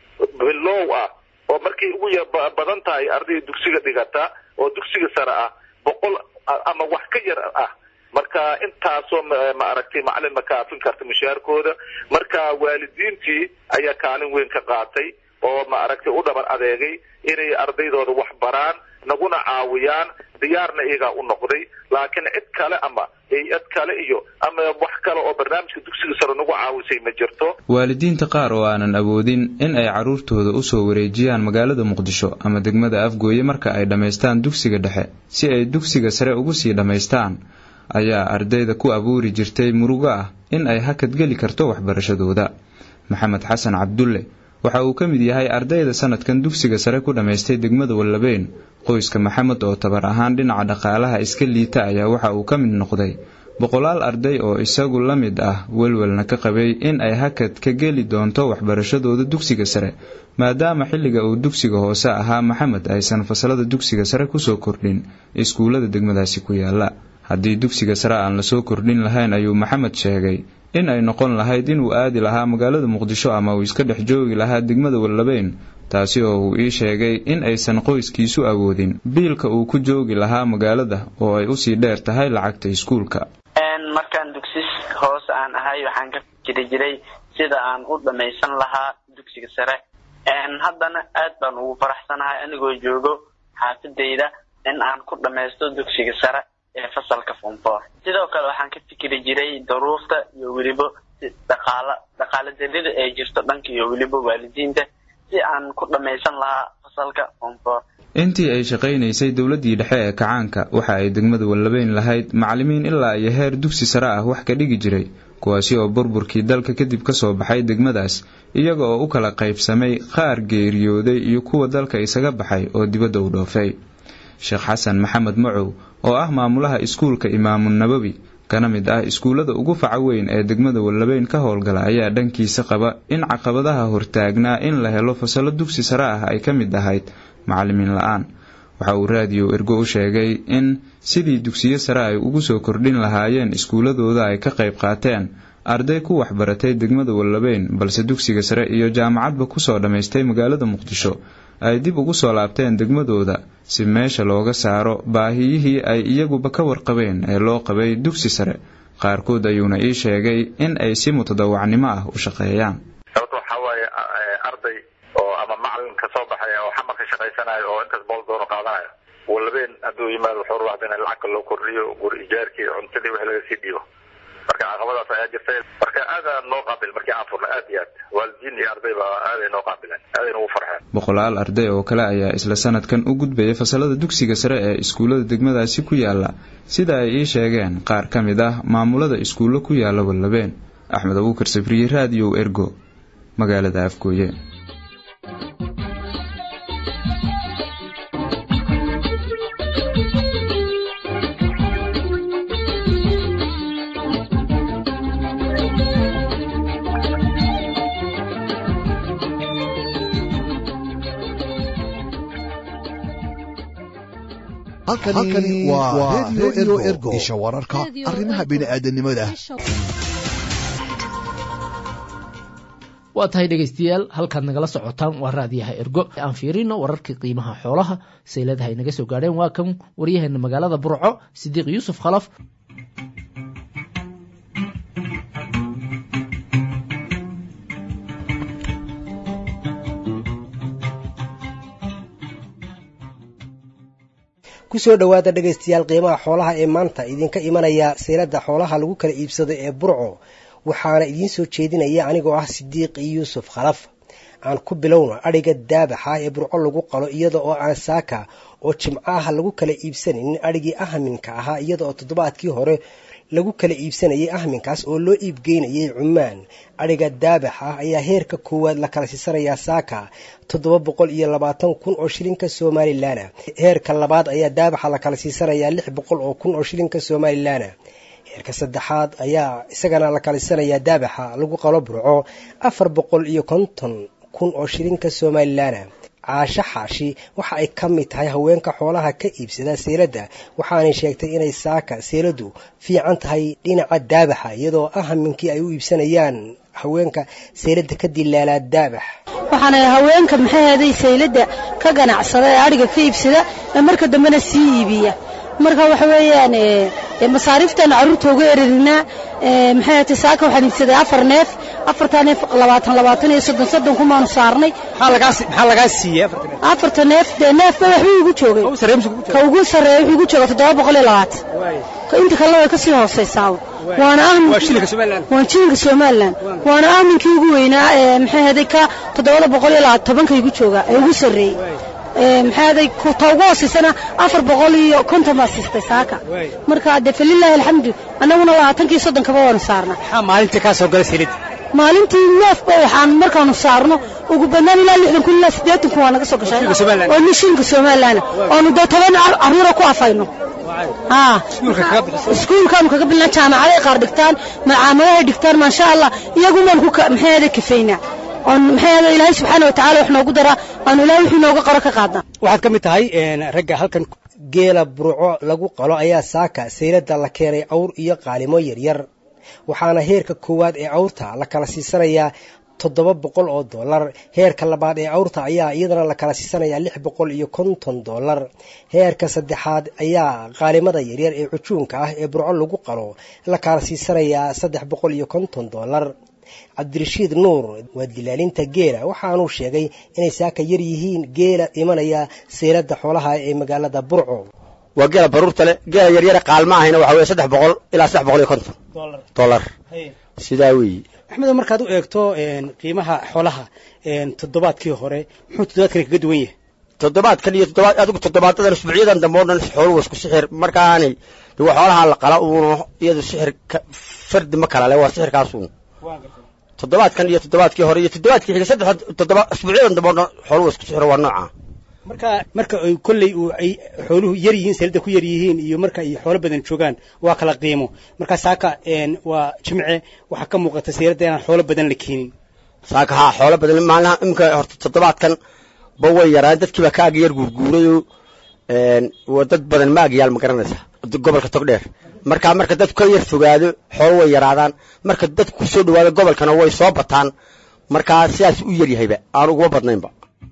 bilow ah oo markay ugu badan tahay arday dugsiga dhigata oo dugsiga sare ah boqol ama wax ka yar ah marka intaasoo ma aragtay macalin ma kaafin karta mushaarkooda marka waalidiintii ayaa kaalin weyn ka qaatay oo ma aragtay u dhabar adeegay inay ardaydooda wax baraan naguna caawiyaan diyaarna iyagaa u noqday laakiin cid kale ama hay-ad kale iyo ama wax kale oo barnaamijka dugsiga sare nagu caawisay ma jirto waalidiinta qaar oo aanan awoodin in ay carruurtooda usoo wareejiyaan magaalada muqdisho ama degmada afgooye marka ay dhammaystaan dugsiga dhexe si ay dugsiga sare ugu sii dhammaystaan ayaa ardayda ku abuuri jirtay murugo ah in ay hakadgeli karto waxbarashadooda maxamed xasan cabdulle waxa uu ka mid yahay ardayda sanadkan dugsiga sare ku dhammaystay degmada wallabeyn qoyska maxamed oo tabar ahaan dhinaca dhaqaalaha iska liita ayaa waxa uu ka mid noqday boqolaal arday oo isagu la mid ah welwelna ka qabay in ay hakad ka geli doonto waxbarashadooda dugsiga sare maadaama xilliga uu dugsiga hoose ahaa maxamed aysan fasalada dugsiga sare kusoo kordhin iskuullada degmadaasi ku yaala haddii dugsiga sare aan lasoo kordhin lahayn ayuu maxamed sheegay in ay noqon lahayd inuu aadi lahaa magaalada muqdisho ama uu iska dhex joogi lahaa degmada wallabeyn taasi oo uu ii sheegay in aysan qoyskiisu awoodin biilka uu ku joogi lahaa magaalada oo ay usii dheer tahay lacagta iskuulka markaan dugsis hoose aan ahay waxaan ka fikiri jiray sida aan u dhammaysan lahaa dugsiga sare haddana aad baan ugu faraxsanahay anigoo joogo xaafadayda in aan ku dhammaysto dugsiga sare ee fasalka fonfor sidoo kale waxaan ka fikiri jiray daruufta iyo weliba dhaqaala dhaqaala darida ee jirto dhanka iyo weliba waalidiinta si aan ku dhammaysan lahaa fasalka fonfor intii ay shaqaynaysay dowladdii dhexe ee kacaanka waxa ay degmada wallabeyn lahayd macalimiin ilaa iyo heer dugsi sare ah wax ka dhigi jiray kuwaasi oo burburkii dalka kadib ka soo baxay degmadaas iyaga oo u kala qaybsamay qaar geeriyooday iyo kuwa dalka isaga baxay oo dibadda u dhoofay sheekh xasan maxamed macow oo ah maamulaha iskuulka imaamu nabowi kana mid ah iskuullada ugu faca weyn ee degmada wallabeyn ka howlgala ayaa dhankiisa qaba in caqabadaha hortaagnaa in la helo fasallo dugsi sare ah ay ka mid ahayd macalimiin la-aan waxa uu raadiyo ergo u sheegay in sidii dugsiyo sare ay ugu soo kordhin lahaayeen iskuulladooda ay ka qayb qaateen arday ku waxbaratay degmada wallabeyn balse dugsiga sare iyo jaamacadba kusoo dhammaystay magaalada muqdisho ay dib ugu soo laabteen degmadooda si meesha looga saaro baahiyihii ay iyaguba ka warqabeen ee loo qabay dugsi sare qaarkood ayuuna ii sheegay in ay si mutadawacnimo ah u shaqeeyaan sababta waxaa waaye arday oo ama macalin ka soo baxay oo xamarka shaqaysanayo oo intaas bool doono qaadanayo walabeen hadduu yimaado wuxuu rabaa in lacagka loo kordhiyo guri ijaarkii cuntadii wixii laga sii dhiibo marka caqabadaas ayaa jirtay marka aadaan noo qaabil markii aan furnay aad iyo aad waalidiin iyo arday baa aaday noo qaabileen aadayna ugu farxeen boqolaal arday oo kale ayaa isla sanadkan u gudbaya fasalada dugsiga sare ee iskuullada degmadaasi ku yaala sida ay ii sheegeen qaar ka mid ah maamulada iskuullo ku yaala wallabeen axmed abuukar sabriye raadiyow ergo magaalada afgooye halkani waa redio ergo isha wararka arrimaha bini'aadanimada waa tahay dhegaystayaal halkaad nagala socotaan waa raadiyaha ergo aan fiirino wararkii qiimaha xoolaha sayladaha ay naga soo gaadheen waa kan waryaheena magaalada burco sidiiq yuusuf khalaf kusoo dhowaada dhegaystayaal qiimaha xoolaha ee maanta idinka imanaya sayladda xoolaha lagu kala iibsado ee burco waxaana idiin soo jeedinaya anigoo ah sidiiq yuusuf khalaf aan ku bilowna adhiga daabaxa ee burco lagu qalo iyada oo aan saaka oo jimcaha lagu kala iibsanaynin adhigii ahminka ahaa iyada oo toddobaadkii hore lagu kala iibsanayay ahminkaas oo loo iibgeynayay cumaan adhiga daabax ah ayaa heerka koowaad la kala siisanayaa saaka toddoba boqol iyo labaatan kun oo shilinka somalilan heerka labaad ayaa daabaxa la kala siisanayaa lix boqol oo kun oo shilinka somalilan heerka saddexaad ayaa isagana la kala siisanayaa daabaxa lagu qalo burco afar boqol iyo konton kun oo shilinka somalilan caasho xaashi waxa ay ka mid tahay haweenka xoolaha ka iibsada seeladda waxaanay sheegtay inay saaka seeladu fiican tahay dhinaca daabaxa iyadoo ahaminkii ay u iibsanayaan haweenka seeladda ka dilaalaa daabax waxaana haweenka maxaheeday sayladda ka ganacsada ee adhiga ka iibsada ee marka dambena sii iibiya marka waxa weeyaan masaariiftan carruurta uga ererinaa maxay ahatay saaka waxaan iibsaday afar neef afartaa neef labaatan labaatan iyo soddon soddon kumaanu saarnay maxaa lagaa siiyey afarta neef dee neefba waxbuu igu joogay ka ugu sarreeya wuxuu igu jooga toddoba boqol iyo labaatan inta kalena way kasii hoosaysaa waana waan jilinka somalilan waana ahminkii ugu weynaa ee maxay ahaday ka toddobada boqol iyo labaatan tobanka igu jooga ee ugu sarreeyey maxaaday ta ugu hoosaysana afar boqol iyo konton baa siistay saaka marka dee falilaahi alxamdu annaguna labaatankii soddonkaba waanu saarnaa maxaa maalintii kaa soo galay silid maalintii neefba waxaan markaanu saarno ugu badnaan ilaa lixdan kun ilaa siddeetan kun waa naga soo gashay oo ni shilinka somalilan oonu dee toban carruura ku afayno iskuulkaanu kaga bilnaa jaamacaday qaar dhigtaan macaamadahay dhigtaan maasha allah iyagumaan ku maxaada kafaynaa oon maxay ilaahay subxaana watacaala wax noogu daraa aanu ilahay wixii nooga qoro ka qaadnaa waxaad ka mid tahay ragga halkan geela burco lagu qalo ayaa saaka sayladda la keenay awr iyo qaalimo yaryar waxaana heerka koowaad ee awrta la kala siisanayaa toddoba boqol oo dollar heerka labaad ee awrta ayaa iyadana la kala siisanayaa lix boqol iyo konton dollar heerka saddexaad ayaa qaalimada yaryar ee cujuunka ah ee burco lagu qalo la kala siisanayaa saddex boqol iyo konton dollar cabdirashiid nuur waa dilaalinta geela waxaanuu sheegay inay saaka yar yihiin geela imanaya seeladda xoolaha ee magaalada burco waa geela baruurta le geela yaryara qaalma ahayna waxa weye saddex boqol ilaa saddex boqol iyo konton dollar sidaa weeye axmedo markaad u eegto qiimaha xoolaha toddobaadkii hore muxuu toddobaadkani kaga duwan yahay toddobaadkan iyo toddobaad adigu toddobaadadan usbuucyadan dambe oo dhan xooluhu isku sixir markaanay de waa xoolaha la qala uun iyadu sixir fardi ma kala le waa sixirkaasuun toddobaadkan iyo toddobaadkii hore iyo toddobaadkii xiga saddex toddoba usbuucyadan dambe oo dhan xooluhu isku sixir waa nooca marka marka ay kolley ay xooluhu yar yihiin seelada ku yar yihiin iyo marka ay xoolo badan joogaan waa kala qiimo marka saaka waa jimce waxaa ka muuqata seelada inaan xoolo badan la keenin saaka haa xoolo badan maalinaha imika horta toddobaadkan ba way yaraan dadkiiba ka ag yar guurguurayo waa dad badan ma agyaal ma garanaysa gobolka togdheer marka marka dadku ka yar fogaado xoolo way yaraadaan marka dadku kusoo dhawaado gobolkana way soo bataan markaa sidaas u yaryahayba aan uguma badnaynba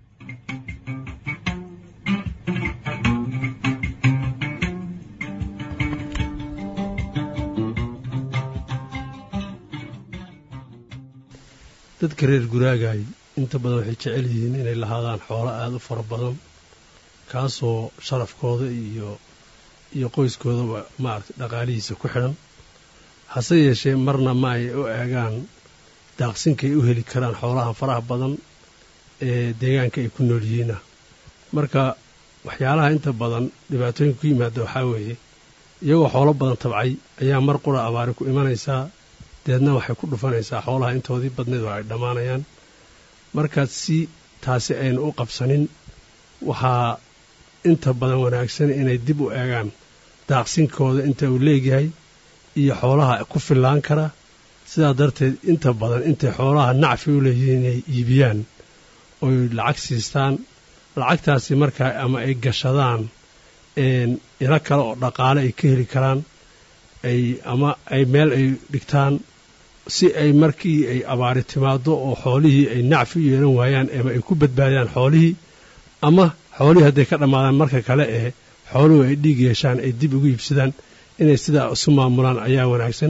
dadka reer guraagaay inta badan waxay jecel yihiin inay lahaadaan xoolo aada u fara badan kaasoo sharafkooda iyo iyo qoyskoodaba maaragtay dhaqaalihiisa ku xidhan hase yeeshee marna ma ay u eegaan daaqsinkay u heli karaan xoolahan faraha badan ee deegaanka ay ku nool yihiina marka waxyaalaha inta badan dhibaatooyinka ku yimaada waxaa weeye iyagoo xoolo badan tabcay ayaa mar qura abaari ku imanaysaa deedna waxay ku dhufanaysaa xoolaha intoodii badneed oo ay dhammaanayaan markaad si taasi aynu u qabsanin waxaa inta badan wanaagsan inay dib u eegaan daaqsinkooda inta uu leegyahay iyo xoolaha ku fillaan kara sidaa darteed inta badan intay xoolaha nacfi u leeyihiin inay iibiyaan oy lacag siistaan lacagtaasi markaa ama ay gashadaan ilo kale oo dhaqaale ay ka heli karaan ay ama ay meel ay dhigtaan si ay markii ay abaari timaado oo xoolihii ay nacfi u yeelan waayaan ama ay ku badbaadiyaan xoolihii ama xoolihii hadday ka dhammaadaan marka kale ee xooluhu ay dhiig yeeshaan ay dib ugu iibsadaan inay sidaa isu maamulaan ayaa wanaagsan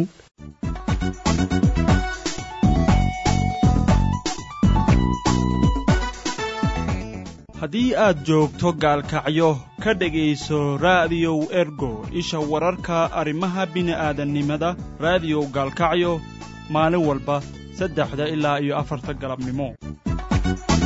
haddii aad joogto gaalkacyo ka dhegayso raadiyow ergo isha wararka arrimaha bini'aadannimada raadiyow gaalkacyo maalin walba saddexda ilaa iyo afarta galabnimo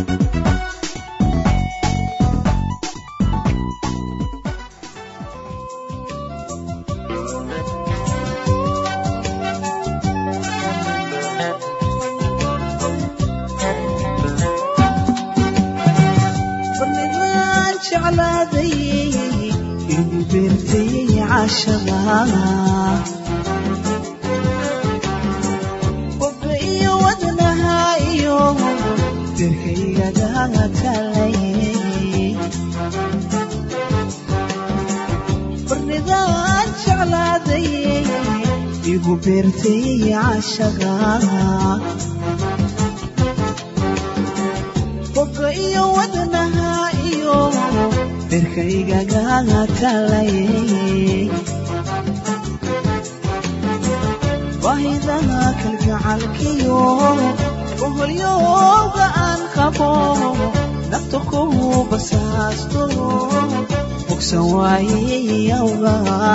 jeclaaday igu beertay cashada qofka iyo wadnaha iyo dirkaygaga talay barnidaan jeclaaday igu beertay cashada qofka iyo wadnaha iyo dirkaygaga talay bahidaha kalgacalkiyo boholyooga aan qabo nafta kugu basaasto bogsan waayeyawga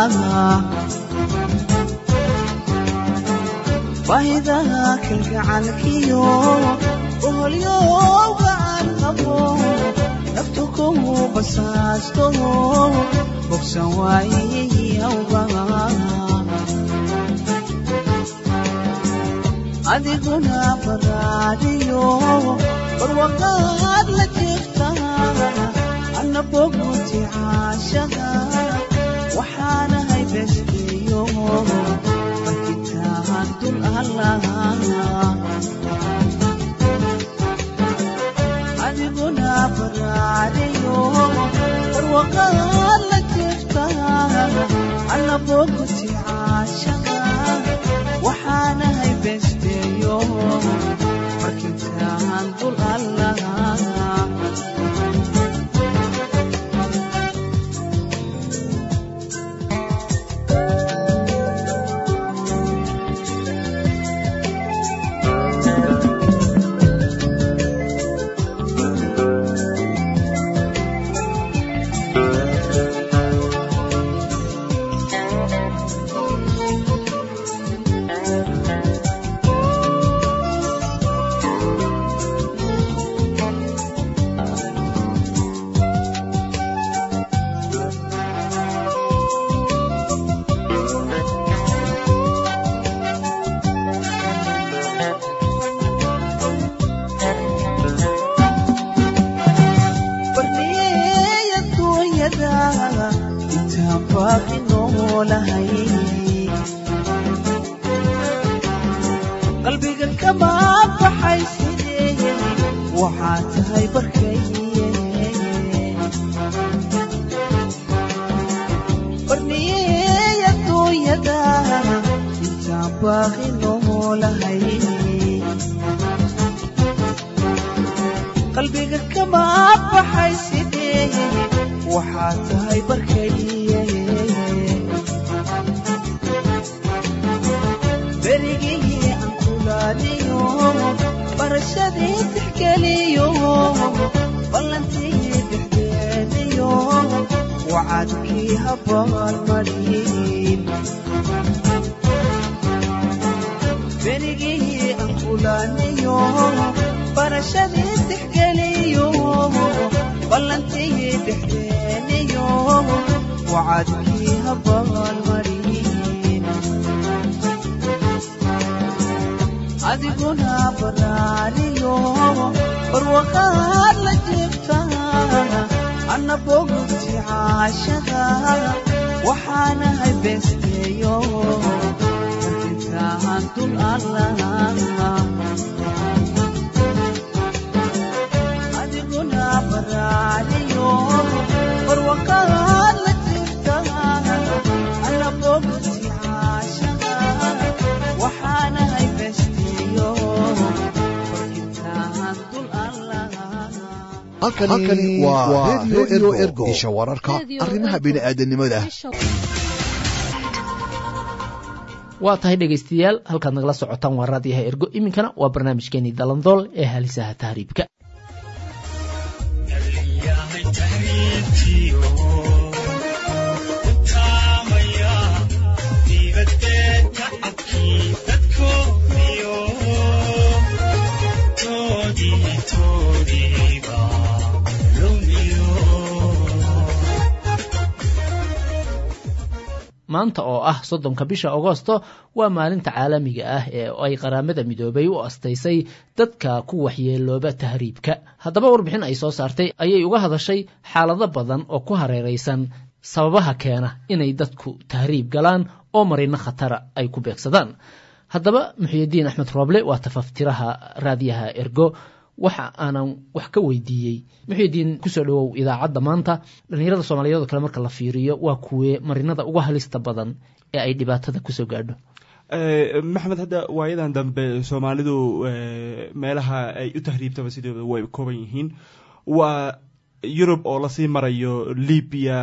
bahidaha kalgacalkiyo boholyooga aan qabo nafta kugu basaasto bogsan waayeyawga adiguna baraadiyo barwaqaad la jirta anna boguti caashada waxaanahay besteeyo markitahan dul allah adiguna baraadiyo barwaqaad la jirta anna boguti caashada waxaanahay besteeyo markintaan dul allah barniyeeya duunyada intaan baaqi noolahay qalbiga kama baxay sidee waxaa tahay barkaye barniyeeya duunyada intaan baaqi noolahay qalbiga kama baxay sidee waxaa tahay barkaye berigii aan kulaaliyo barashadii tixgeliyo ballantii dhexdeediyo wacadkii habaalmadhiin berigii aan kulaaliyo barashadii tixgeliyo ballantii dhexdeeniyo wacadkii habaalmadhiin adiguna baraaliyo barwaqaad la jirta anna bogti caashada waxaanahay besteeyo markintaan dul allah adiguna baraaliyo barwaqaad la jirta anna bogti caashada waxaanahay besteeyo markintaan dul allah halkani waa redio ergo isha wararka arrimaha bini'aadanimada waa tahay dhegaystayaal halkaad nagala socotaan waa raadiyaha ergo iminkana waa barnaamijkeenii dalandool ee halisaha tahriibka maanta oo ah soddonka bisha agosto waa maalinta caalamiga ah ee ay qaramada midoobay u astaysay dadka ku waxyeelooba tahriibka haddaba warbixin ay soo saartay ayay uga hadashay xaalado badan oo ku hareeraysan sababaha keena inay dadku tahriib galaan oo marino khatara ay ku beegsadaan haddaba muxyidiin axmed rooble waa tafaftiraha raadiyaha ergo waxa aanan wax ka weydiiyey muxyidiin kusoo dhawow idaacadda maanta dhallinyarada soomaaliyeed oo kale marka la fiiriyo waa kuwee marinada uga halista badan ee ay dhibaatada kusoo gaadho maxamed hadda waayadan dambe soomaalidu meelaha ay u tahriibtaba sidooda way kooban yihiin waa yurub oo lasii marayo libya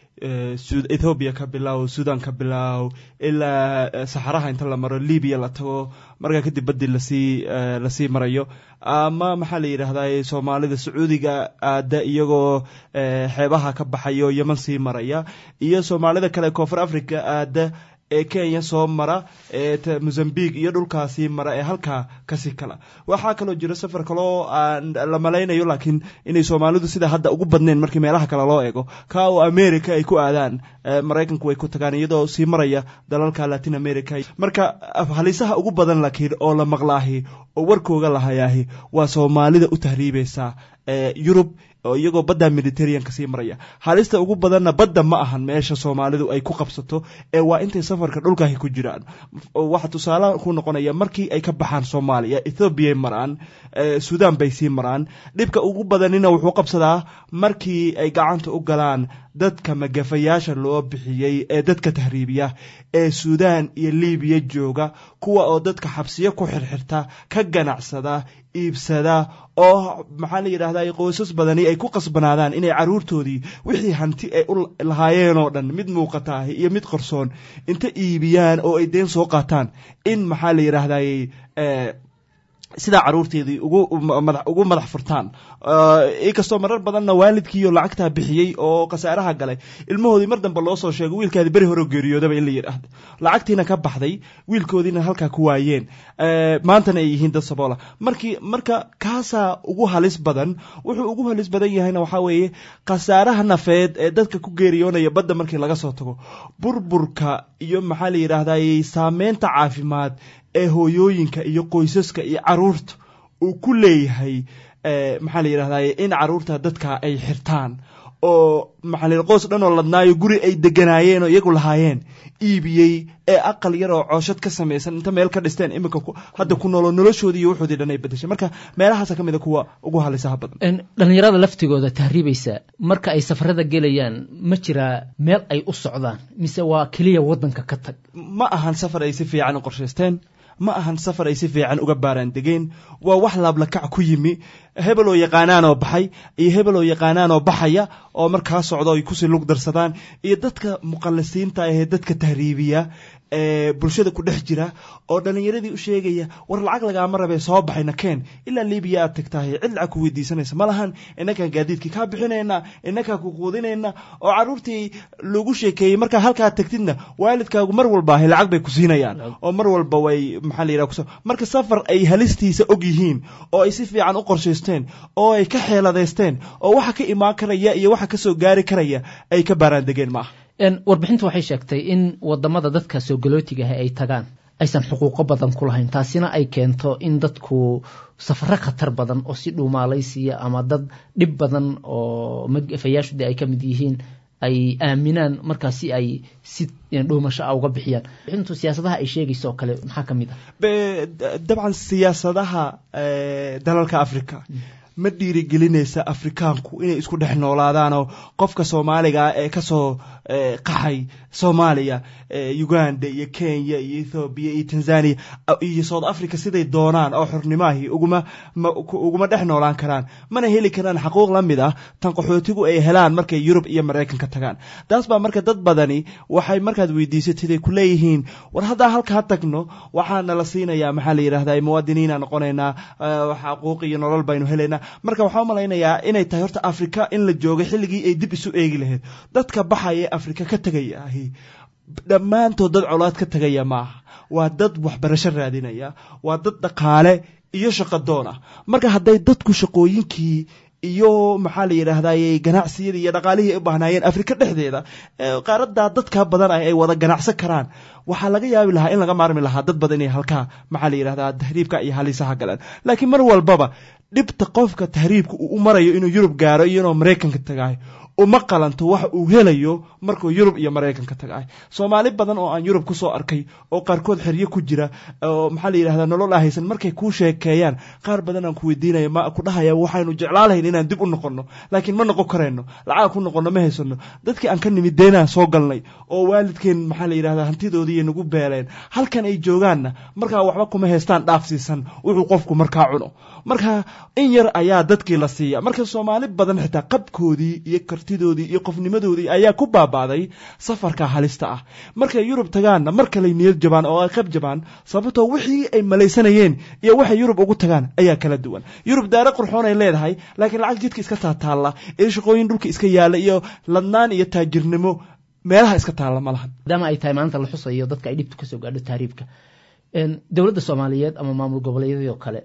ethoobiya ka bilow sudan ka bilow ilaa saxaraha inta la maro libiya la tago markaa kadib baddi lasii lasii marayo ama maxaa la yidhaahdaa soomaalida sacuudiga aada iyagoo xeebaha ka baxayo yeman sii maraya iyo soomaalida kale koonfur africa aada ee kenya soo mara ee mozambique iyo dhulkaasii mara ee halkaa kasii kala waxaa kaloo jira safar kaloo aan la malaynayo laakiin inay soomaalidu sida hadda ugu badnayn markii meelaha kale loo eego ka oo america ay ku aadaan maraykanku way ku tagaan iyadoo sii maraya dalalka latin america marka halisaha ugu badan laakiin oo la maqlaahi oo warkooga lahayaahi waa soomaalida u tahriibaysa yurub oo iyagoo badda mediterraneanka sii maraya halista ugu badanna badda ma ahan meesha soomaalidu ay ku qabsato ee waa intay safarka dhulkaahi ku jiraan waxa tusaale ku noqonaya markii ay ka baxaan soomaaliya ethoobiyaay maraan sudan bay sii maraan dhibka ugu badanina wuxuu qabsadaa markii ay gacanta u galaan dadka magafayaasha loo bixiyey ee dadka tahriibiya ee suudaan iyo libiya jooga kuwa oo dadka xabsiyo ku xirxirta ka ganacsada iibsada oo maxaa la yidhahdaa qoysas badani ay ku qasbanaadaan inay caruurtoodii wixii hanti ay u lahaayeen oo dhan mid muuqata iyo mid qarsoon inta iibiyaan oo ay deen soo qaataan in maxaa la yidhaahday sidaa caruurteedii ugu madax furtaan inkastoo marar badanna waalidkiiyo lacagtaa bixiyey oo khasaaraha galay ilmahoodii mar dambe loo soo sheego wiilkaadi beri hore geeriyoodaba in la yidhaahdo lacagtiina ka baxday wiilkoodiina halkaa ku waayeen maantana ay yihiin dad saboola markii marka kaasaa ugu halis badan wuxuu ugu halis badan yahayna waxaa weeye khasaaraha nafeed ee dadka ku geeriyoonaya badda markii laga soo tago burburka iyo maxaa la yidhaahday saameynta caafimaad ee hooyooyinka iyo qoysaska iyo caruurta uu ku leeyahay maxaa la yidhahday in caruurta dadka ay xirtaan oo maxaa qoys dhan oo ladnaayo guri ay deganaayeen oo iyagu lahaayeen iibiyey ee aqal yar oo cooshad ka samaysan inta meel ka dhisteen iminka hadda ku noolo noloshoodii iyo wuxoodii dhan ay bedeshay marka meelahaasa ka mid a kuwa ugu halisaha badan dhallinyarada laftigooda tahriibaysa marka ay safarada gelayaan ma jiraa meel ay u socdaan mise waa keliya waddanka ka tag ma ahan safar ay si fiican u qorshaysteen ma ahan safar ay si fiican uga baaraan degeen waa wax laablakac ku yimi hebel oo yaqaanaan oo baxay iyo hebel oo yaqaanaan oo baxaya oo markaa socdo ay kusii lug darsadaan iyo dadka muqallisiinta ahee dadka tahriibiya ee bulshada ku dhex jira oo dhallinyaradii u sheegaya war lacag lagaama rabee soo baxayna keen ilaa libiya aad tagtahay cid lacag ku weydiisanaysa ma lahan innakaan gaadiidkii kaa bixinayna innakaan ku quudinayna oo carruurtii lagu sheekeeyey markaa halkaa tagtidna waalidkaagu mar walba ahay lacag bay ku siinayaan oo mar walba way maxaa la yidhaha marka safar ay halistiisa og yihiin oo ay si fiican u qorshaysteen oo ay ka xeeladaysteen oo waxa ka imaan karaya iyo waxa kasoo gaari karaya ay ka baaraan degeen maaha warbixintu waxay sheegtay in wadamada dadka soo galootigaah ay tagaan aysan xuquuqo badan ku lahayn taasina ay keento in dadku safaro khatar badan oo si dhuumaalaysiya ama dad dhib badan oo magafayaashude ay ka mid yihiin ay aaminaan markaa si ay si dhuumasho a uga bixiyaan bixintu siyaasadaha ay sheegayso oo kale maxaa ka mid ah dabcan siyaasadaha dalalka africa ma dhiirigelinaysa afrikaanku inay isku dhex noolaadaanoo qofka soomaaliga ah ee kasoo qaxay soomaaliya uganda iyo kenya iyo ethoobiya iyo tanzania iyo south africa siday doonaan oo xornimaahii uguma uguma dhex noolaan karaan mana heli karaan xaquuq la mid ah tan qaxootigu ay helaan markay yurub iyo maraykanka tagaan taas baa marka dad badani waxay markaad weydiisatid ay ku leeyihiin war haddaan halkaa tagno waxaana la siinayaa maxaa la yidhahdaa muwaadiniina noqonaynaa xaquuq iyo nolol baynu helaynaa marka waxaa umalaynayaa inay tahay horta afrika in la joogo xilligii ay dib isu eegi lahayd dadka baxaya ee afrika ka tegaya ahi dhammaantood dad colaad ka tegaya maaha waa dad waxbarasho raadinaya waa dad dhaqaale iyo shaqadoon ah marka hadday dadku shaqooyinkii iyo maxaa la yidhaahdaye ganacsiyada iyo dhaqaalihii ay u baahnaayeen afrika dhexdeeda qaaradaa dadka badan ah ay wada ganacsan karaan waxaa laga yaabi lahaa in laga maarmi lahaa dad badan inay halkaa maxaa la yidhahdaa tahriibka iyo halisaha galaan laakiin mar walbaba dhibta qofka tahriibka uu u marayo inuu yurub gaaro iyo inuu maraykanka tagaayo uma qalanto wax uu helayo markuu yurub iyo maraykanka tagaay soomaali badan oo aan yurub kusoo arkay oo qaarkood xeryo ku jira oo maxaa la yidhahdaa nolol ahaysan markay kuu sheekeeyaan qaar badan aan ku weydiinaya ma ku dhahaya waxaynu jeclaalahayn inaan dib u noqono laakiin ma noqon karayno lacag ku noqono ma haysano dadkii aan ka nimid deenaan soo galnay oo waalidkeen maxaa la yidhahdaa hantidoodii nagu beeleen halkan ay joogaanna markaa waxba kuma haystaan dhaafsiisan wuxuu qofku markaa cuno marka in yar ayaa dadkii la siiya marka soomaali badan xitaa qabkoodii iyo kartidoodii iyo qofnimadoodii ayaa ku baaba'day safarka halista ah markay yurub tagaanna mar kaley niyad jabaan oo ay qayb jabaan sababtoo wixii ay malaysanayeen iyo waxay yurub ugu tagaan ayaa kala duwan yurub daare qurxoon ay leedahay laakiin lacag jidka iska taataalla iyo shaqooyin dhulka iska yaalla iyo ladnaan iyo taajirnimo meelaha iska taalla ma lahan maadaama ay tahay maanta la xusayo dadka ay dhibtu kasoo gaadho tahriibka dowladda soomaaliyeed ama maamul goboleedyadii oo kale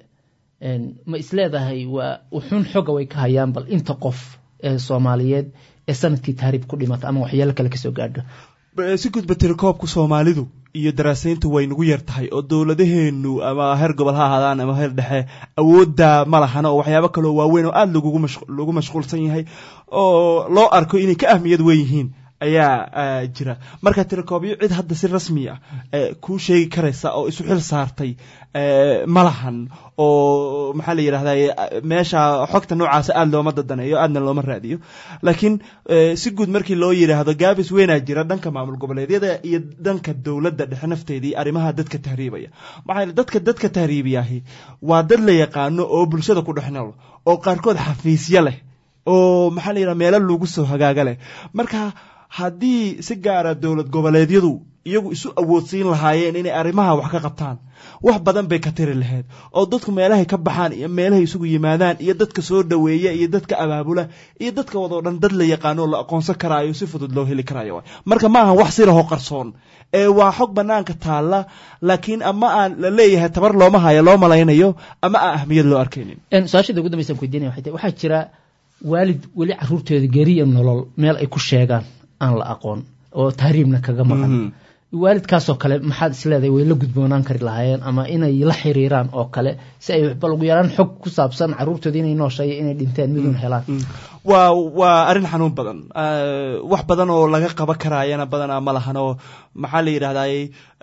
ma isleedahay waa uxun xooga way ka hayaan bal inta qof ee soomaaliyeed ee sanadkii tahriib ku dhimata ama waxyaalo kale kasoo gaadho si gudba tirikoobka soomaalidu iyo daraasayntu way nagu yar tahay oo dowladaheenu ama heer gobol ha ahaadaan ama heer dhexe awoodda ma lahana oo waxyaabo kaloo waaweyn oo aada lagu mashquulsan yahay oo loo arko inay ka ahmiyad weyn yihiin ayaa jira marka tirakoobyo cid hadda si rasmi ah kuu sheegi karaysa oo isu xil saartay ma lahan oo maxaa la yidhahdaa meesha xogta noocaasa aada looma dadaneeyo aadna looma raadiyo laakiin si guud markii loo yidhaahdo gaabis weynaa jira dhanka maamul goboleedyada iyo dhanka dowladda dhexe nafteedii arrimaha dadka tahriibaya maxaa dadka dadka tahriibiyahi waa dad la yaqaano oo bulshada ku dhex nool oo qaarkood xafiisyo leh oo maxaa la yidhaha meelo lagu soo hagaaga leh marka haddii si gaara dowlad goboleedyadu iyagu isu awoodsiin lahaayeen inay arrimaha wax ka qabtaan wax badan bay ka tiri lahayd oo dadku meelahay ka baxaan iyo meelahay isugu yimaadaan iyo dadka soo dhoweeya iyo dadka abaabula iyo dadka wadoo dhan dad la yaqaano oo la aqoonsan karaayo si fudud loo heli karaayo marka ma ahan wax sirahoo qarsoon ee waa xog banaanka taalla laakiin ama aan la leeyahay tabar looma hayo loo malaynayo ama aan ahmiyad loo arkaynin su-aashada ugu dambaysan ku weydiinaya waxay tahay waxaa jira waalid weli caruurtooda geriya nolol meel ay ku sheegaan aan la aqoon oo tahriibna kaga maqan waalidkaasoo kale maxaad isleedahay way la gudboonaan kari lahaayeen ama inay la xiriiraan oo kale si ay bal ugu yaraan xog ku saabsan caruurtooda inay noosheeyo inay dhinteen miduun helaan waa waa arrin xanuun badan wax badan oo laga qaban karaayana badanaa ma lahan oo maxaa la yidhahdaye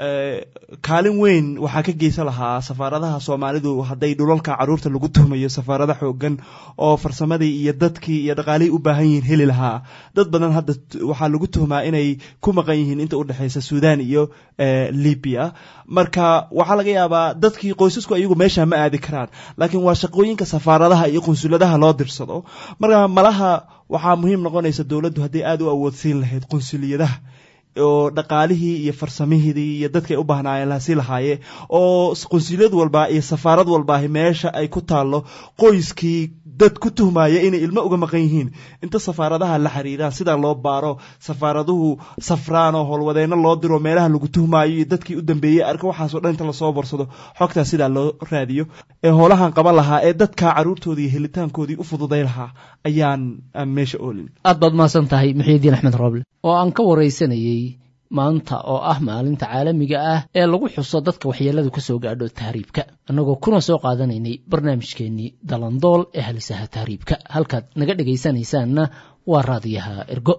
kaalin weyn waxaa ka geysan lahaa safaaradaha soomaalidu hadday dhulalka caruurta lagu tuhmayo safaarada xoogan oo farsamadii iyo dadkii iyo dhaqaalihii u baahan yihiin heli lahaa dad badan hadda waxaa lagu tuhmaa inay ku maqan yihiin inta udhexeysa sudan iyo libya marka waxaa laga yaabaa dadkii qoysasku iyagu meesha ma aadi karaan laakiin waa shaqooyinka safaaradaha iyo qunsuladaha loo dirsado marka malaha waxaa muhiim noqonaysa dowladdu hadday aada u awoodsiin lahayd qunsuliyadaha oo dhaqaalihii iyo farsamihidii iyo dadkay u baahnaayeen lahasi lahaaye oo qunsuliyad walbaa iyo safaarad walbaahi meesha ay ku taallo qoyskii dad ku tuhmaya inay ilmo uga maqan yihiin inta safaaradaha la xiriiraan sidaa loo baaro safaaraduhu safraan oo howlwadeenno loo diro meelaha lagu tuhmaayo iyo dadkii u dambeeyey arka waxaasoo dhan inta lasoo borsado xogtaas sidaa loo raadiyo ee howlahan qaban lahaa ee dadka caruurtoodii iyo helitaankoodii u fududay lahaa ayaan aan meesha oolin aad baad mahadsan tahay muxiidiin axmed rooble oo aan ka waraysanayey maanta oo ah maalinta caalamiga ah ee lagu xuso dadka waxyeeladu ka soo gaadho tahriibka annagoo kuna soo qaadanaynay barnaamijkeennii dalandool ee halisaha tahriibka halkaad naga dhegaysanaysaanna waa raadiyaha ergo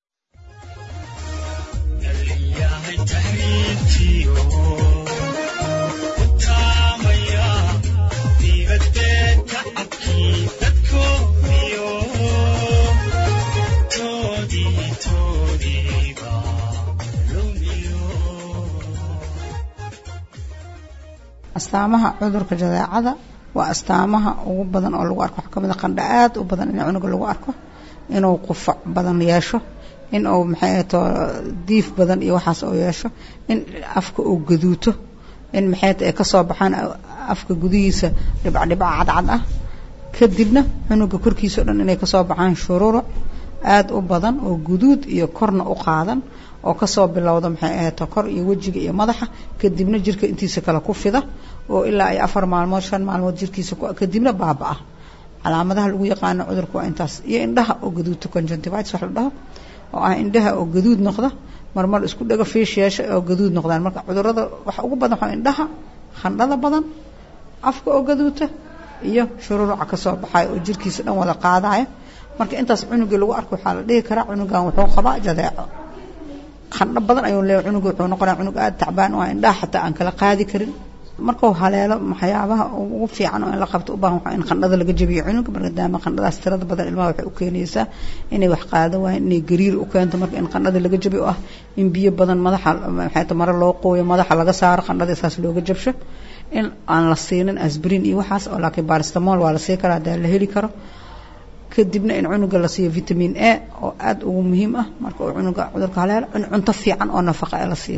astaamaha cudurka jadeecada waa astaamaha ugu badan oo lagu arko waxaa kamid a qandha aad u badan in cunuga lagu arko inuu qufac badan yeesho in uu maxay ahato diif badan iyo waxaas uu yeesho in afka uu gaduuto in maxay ahato ay kasoo baxaan afka gudihiisa dhibca dhibca cadcad ah kadibna cunuga korkiisa o dhan inay kasoo baxaan shururuc aada u badan oo guduud iyo korna u qaadan oo kasoo bilowda maxay ahato kor iyo wejiga iyo madaxa kadibna jirka intiisa kale ku fida oo ilaa ay afar maalmood shan maalmood jirkiisa kadibna baaba-a calaamadaha lagu yaqaano cudurka waa intaas iyo indhaha oo gaduudta conjunctivitis wax la dhaho oo ah indhaha oo gaduud noqda marmar isku dhego fiish yeesha oo gaduud noqdaan marka cudurada waxa ugu badan waxaa indhaha khandhada badan afka oo gaduuta iyo shururuca kasoo baxaya oo jirkiisa dhan wada qaadaya marka intaas cunugii lagu arko waxaa la dhihi karaa cunugan wuxuu qabaa jadeeco khandho badan ayuu leeyahay cunuga wuxuu noqonaya cunug aada tacbaan oo indhaha xataa aan kala qaadi karin markuu haleelo waxyaabaha ugu fiican oo in la qabto u baahan waxaa in khandhada laga jabiyo cunuga maadaama khandhadaas tirada badan ilmaha waxay u keenaysaa inay wax qaada waayeen inay gariir u keento marka in khandhada laga jabiyo oo ah in biyo badan madaxa maxay ta mare loo qooyo madaxa laga saaro khandhada saas looga jabsho in aan la siinin asbrin iyo waxaas oo laakiin baristamol waa la sii karaa hadaa la heli karo kadibna in cunuga la siiyo vitamin a oo aada ugu muhiim ah marka uu cunuga cudurka haleelo in cunto fiican oo nafaqa ee la siiyo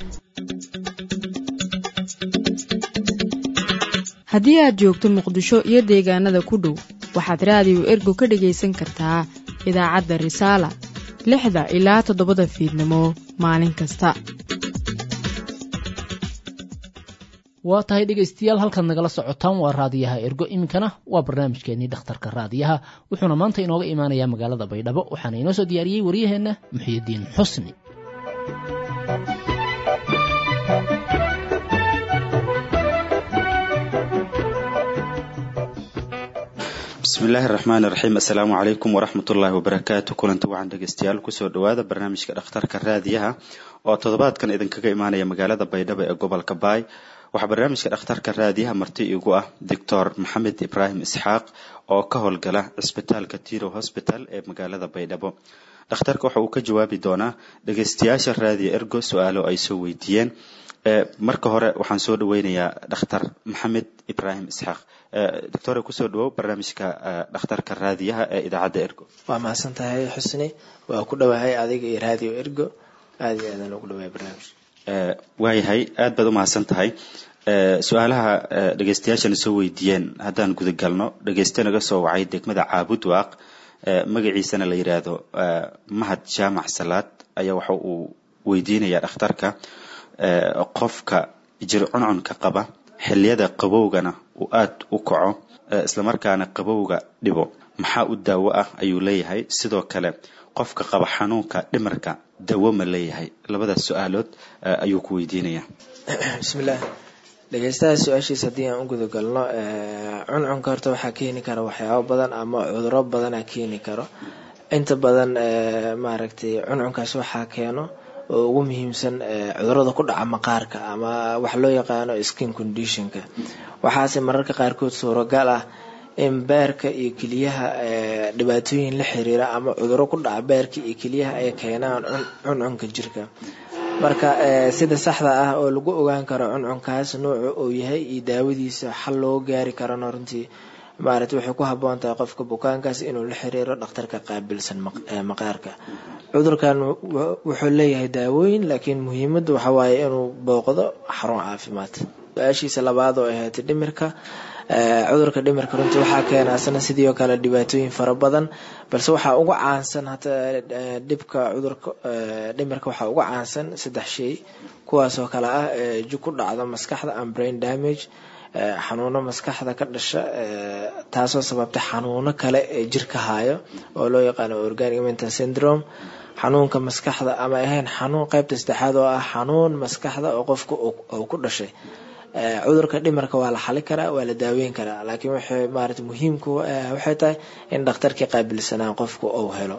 haddii aad joogto muqdisho iyo deegaanada ku dhow waxaad raadiyo ergo ka dhagaysan kartaa idaacadda risaala lixda ilaa toddobada fiidnimo maalin kasta waa tahay dhegaystayaal halkaad nagala socotaan waa raadiyaha ergo iminkana waa barnaamijkeenii dhakhtarka raadiyaha wuxuuna maanta inooga imaanayaa magaalada baydhabo waxaana inoo soo diyaariyey waryaheenna muxiyidiin xusni bismillaahi raxmaan iraxiim assalaamu calaykum waraxmatullaahi wabarakaatu kulanti wacan dhegeystayaal kusoo dhawaada barnaamijka dhakhtarka raadiyaha oo toddobaadkan idinkaga imaanaya magaalada baydhabo ee gobolka baay waxaa barnaamijka dhakhtarka raadiyaha marti igu ah doctor maxamed ibraahim isxaaq oo ka howlgala cisbitaalka tiro hosbital ee magaalada baydhabo dhakhtarka waxa uu ka jawaabi doonaa dhegeystayaasha raadiyo ergo su-aalo ay soo weydiiyeen marka hore waxaan soo dhaweynayaa dhakhtar maxamed ibraahim isxaaq doctore kusoo dhawow barnaamijka dhakhtarka raadiyaha ee idaacadda ergo waa mahadsan tahay xusni waa ku dhowahay adiga iyo raadiyo ergo aada iyo aadaan ugu dhawahay barnaamij waayahay aad baad u mahadsan tahay su-aalaha dhegeystayaashana soo weydiiyeen haddaan gudagalno dhegeyste naga soo wacay degmada caabud waaq magaciisana la yidhaahdo mahad jaamac salaad ayaa waxa uu weydiinayaa dhakhtarka qofka jir cuncunka qaba xiliyada qabowgana uu aada u kaco islamarkaana qabowga dhibo maxaa u daawo ah ayuu leeyahay sidoo kale qofka qaba xanuunka dhimarka dawo ma leeyahay labadaas su-aalood ayuu ku weydiinayaa bismillaah dhegeystaha su-aashiisa haddii aan u gudagalno cuncunka horta waxaa keeni kara waxyaabo badan ama cuduro badana keeni karo inta badan maaragtay cuncunkaas waxaa keeno oo ugu muhiimsan cudurada ku dhaca maqaarka ama wax loo yaqaano skin conditionka waxaase mararka qaarkood suuragal ah in beerka iyo keliyaha dhibaatooyin la xiriira ama cuduro ku dhaca beerka iyo keliyaha ay keenaan cuncunka jirka marka sida saxda ah oo lagu ogaan karo cuncunkaas nooca uu yahay iyo daawadiisa xal loo gaari karana runtii maarata waxay ku haboon tahay qofka bukaankaas inuu la xiriiro dhakhtarka qaabilsan maqaarka cudurkan wuxuu leeyahay daawooyin laakiin muhiimada waxa waaye inuu booqdo xarun caafimaad su-aashiisa labaad oo ahayd dhimirka cudurka dhimirka runtii waxaa keena asna sidii oo kale dhibaatooyin fara badan balse waxaa ugu caansan hata dhibka cudurka dhimirka waxaa ugu caansan saddex shay kuwaasoo kale ah jug ku dhacda maskaxda and brain damage xanuuno maskaxda ka dhasha taasoo sababta xanuuno kale ee jirka hayo oo loo yaqaano organic mental syndrome xanuunka maskaxda ama ahayn xanuun qaybta saddexaad oo ah xanuun maskaxda oo qofka uu ku dhashay cudurka dhimarka waa la xali karaa waa la daaweyn karaa laakiin waxay maarata muhiimku waxay tahay in dhakhtarkii qaabilsanaa qofku uu helo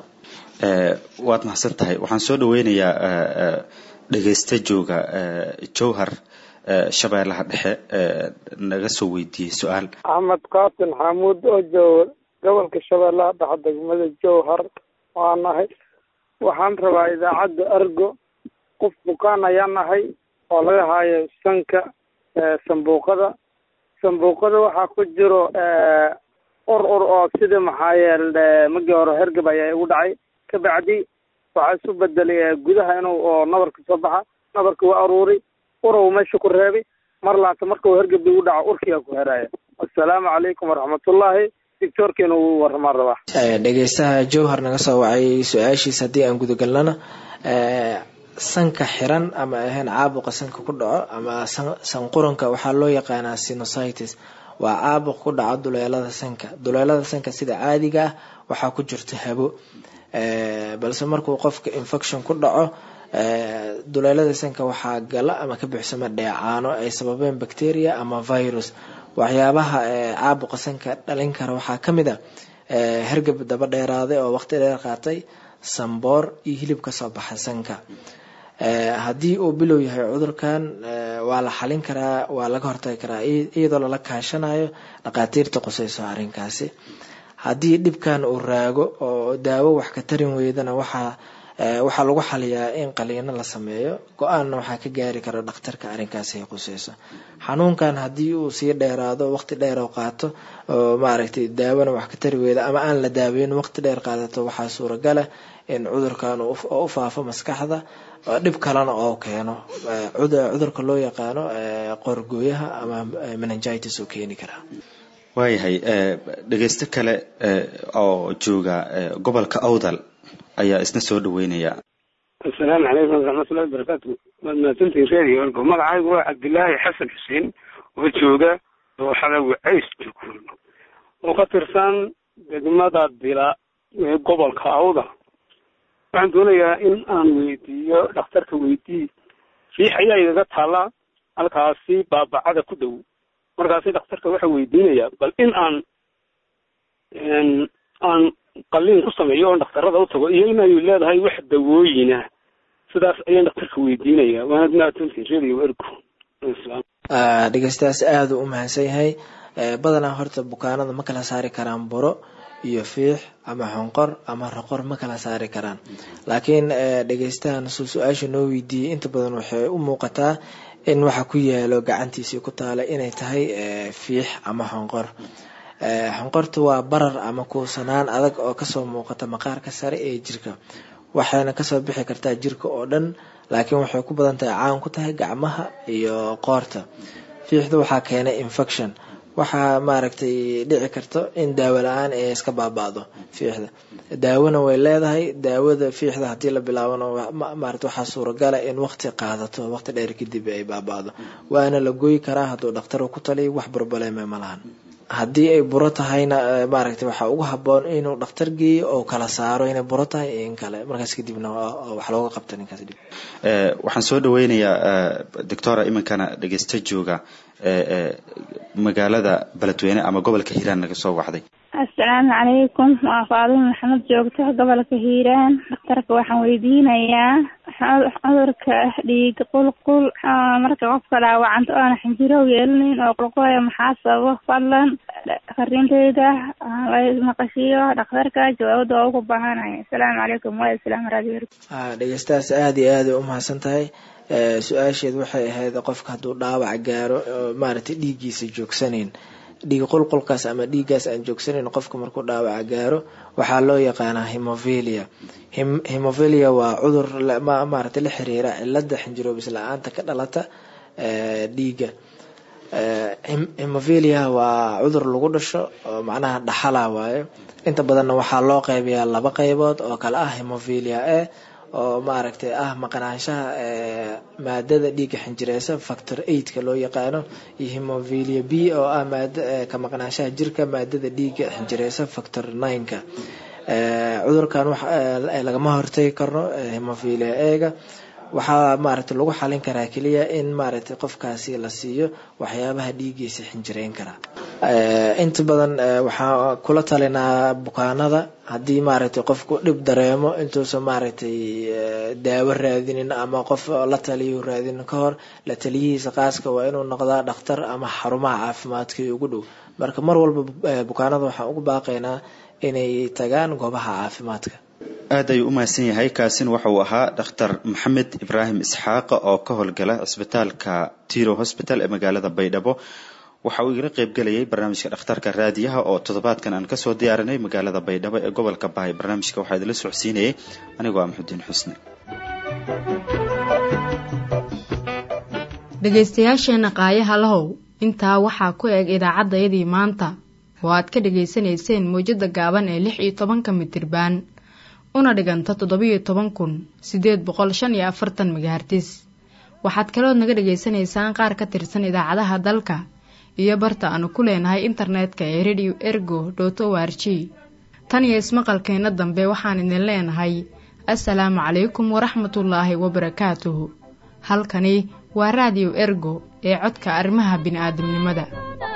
waad mahadsan tahay waxaan soo dhaweynayaa dhegeysta jooga jowhar shabeellaha dhexe naga soo weydiiyey su-aal axmed kaasin xamuud oo jooga gobolka shabeellaha dhexe degmada jowhar waa nahay waxaan rabaa idaacadda argo qof bukaan ayaa nahay oo laga haayo sanka sambuuqada sambuuqada waxaa ku jiro ur ur oo sida maxaa yeele magii hore hergab ayaa igu dhacay kabacdi waxaa isu bedelay gudaha inuu oo nabarka soo baxa nabarka waa aruuri urow meesha ku reebay mar laanta markau hergab igu dhaco urkiga ku heraya assalaamu calaykum waraxmatullaahi doctoorkeena uu waramaan rabaa dhegeystaha jowhar naga soo wacay su-aashiisa haddii aan gudagalnana sanka xiran ama ahayn caabuqa sanka ku dhaco ama sanquranka waxaa loo yaqaanaa sinusitis waa caabuq ku dhaco duleelada sanka duleelada sanka sida caadiga ah waxaa ku jirta habo balse markuu qofka infection ku dhaco duleelada sanka waxaa gala ama ka buuxsama dheecaano ay sababeen bacteria ama virus waxyaabaha caabuqa sanka dhalin kara waxaa kamid a hergab daba dheeraaday oo waqti dheer qaatay samboor iyo hilib kasoo baxa sanka haddii uu bilow yahay cudurkan waa la xalin karaa waa laga hortagi karaa iyadoo lala kaashanayo dhaqaatiirta quseyso arrinkaasi haddii dhibkan uu raago oo daawo wax ka tarin weydana waxaa waxaa lagu xaliyaa in qaliino la sameeyo go-aanna waxaa ka gaari kara dhakhtarka arrinkaasi ay quseyso xanuunkan haddii uu sii dheeraado waqti dheer oo qaato oo maaragtay daawona wax ka tari weyda ama aan la daaweyn waqti dheer qaadato waxaa suuragala in cudurkan oo u faafo maskaxda dhib kalena oo keeno cudurka loo yaqaano qorgooyaha ama menengitis oo keeni karaa waayahay dhegeysto kale oo jooga gobolka awdal ayaa isna soo dhaweynaya asalaamu calaykum waraxmatullahi wabarakaatu waad mahadsantihin reeriyo orgo magacaygu waa cabdilaahi xasan xuseen oo jooga dooxada wacays jukuul oo ka tirsan degmada dila ee gobolka awda waxaan doonayaa in aan weydiiyo dhakhtarka weydii riix ayaa igaga taalla halkaasi baabacada ku dhow markaasi dhakhtarka waxaa weydiinayaa bal in aan aan qaliin ku sameeyo oon dhakhtarada u tago iyo inay leedahay wax dawooyina sidaas ayaan dhakhtarka weydiinaya waanad mahadsantihin radio ergo dhegeystayaas aada u mahadsan yahay badanaa horta bukaanada ma kala saari karaan buro iyo fiix ama xonqor ama roqor ma kala saari karaan laakiin dhegeystahan su su-aasha noo weydiiyey inta badan waxay u muuqataa in waxa ku yaalo gacantiisii ku taala inay tahay fiix ama xonqor xonqorta waa barar ama kuusanaan adag oo kasoo muuqata maqaarka sare ee jirka waxayna kasoo bixi kartaa jirka oo dhan laakiin waxay ku badan tahay caan ku tahay gacmaha iyo qoorta fiixda waxaa keenay infection waxaa maaragtay dhici karto in daawo la-aan ay iska baaba-do fiixda daawona way leedahay daawada fiixda haddii la bilaabano maarata waxaa suuragala in waqti qaadato waqti dheer kadib ay baaba-do waana la goyi karaa hadduu dhakhtar ku taliyo wax burbaleme ma lahan haddii ay buro tahayna maaragtay waxaa ugu haboon inuu dhakhtar geeyo oo kala saaro inay buro tahay iyo in kale markaas kadibna wax looga qabta ninkaas dib waxaan soo dhaweynayaa doctora iminkana dhegeysta jooga magaalada beledweyne ama gobolka hiiraan naga soo waxday asalaamu calaykum waa faadimo maxamed joogto gobolka hiiraan dhakhtarka waxaan weydiinayaa cudurka dhiig qulqul marka qofka dhaawacanta oona xinjirow yeelanayn oo qulqulaya maxaa sababo fadlan farinteyda maqashiyo dhakhtarka jawaabada waa ugu baahanaya asalaamu calaykum waa islaam radio dhegeystahaas aada iyo aada u mahadsan tahay su-aasheed waxay ahayd qofka hadduu dhaawac gaaro maaragtay dhiiggiisa joogsanayn dhiig qulqulkaas ama dhiiggaas aan joogsanayn qofka markuu dhaawaca gaaro waxaa loo yaqaanaa hemovelia hemovelia waa cudur maaragtay la xiriira cilada xinjiroobis la-aanta ka dhalata dhiigga hemovelia waa cudur lagu dhasho oo macnaha dhaxala waayo inta badanna waxaa loo qeybiyaa laba qeybood oo kale ah hemovelia e oo maaragtay ah maqnaanshaha maadada dhiigga xinjireysa factor eightka loo yaqaano iyo hemovelia b oo ah maad ka maqnaanshaha jirka maadada dhiigga xinjireysa factor nineka cudurkan lagama hortagi karno hemovelia ega waxaa maaragtay lagu xalin karaa keliya in maaragtay qofkaasi la siiyo waxyaabaha dhiiggiisa xinjireyn karaa inta badan waxaa kula talinaa bukaanada haddii maaragtay qofku dhib dareemo intuusan maaragtay daawo raadinin ama qof la taliyo raadinin ka hor la taliyihiisa qaaska waa inuu noqdaa dhakhtar ama xarumaha caafimaadka ugu dhow marka mar walba bukaanada waxaan ugu baaqaynaa inay tagaan goobaha caafimaadka aad ayuu u mahadsan yahay kaasin waxa uu ahaa dhakhtar maxamed ibraahim isxaaqa oo ka howlgala cisbitaalka tiro hosbital ee magaalada baydhabo waxa uu igala qeybgelayay barnaamijka dhakhtarka raadiyaha oo toddobaadkan aan kasoo diyaarinay magaalada baydhabo ee gobolka bahay barnaamijka waxaa idinla socodsiinayay anigoo ah maxudiin xusni dhegaystayaasheena qaayaha lahow intaa waxaa ku eg idaacaddayadii maanta oo aad ka dhegaysanayseen mawjadda gaaban ee lix iyo tobanka mitirbaan una dhiganta toddobiyo toban kun siddeed boqol shan iyo afartan megahartis waxaad kalood naga dhegaysanaysaan qaar ka tirsan idaacadaha dalka iyo barta aanu ku leenahay internetka ee radio ergo dot o r g tan iyo ismaqalkeenna dambe waxaan idin leenahay assalaamu calaykum waraxmatullaahi wabarakaatuhu halkani waa raadiyo ergo ee codka arrimaha bini'aadamnimada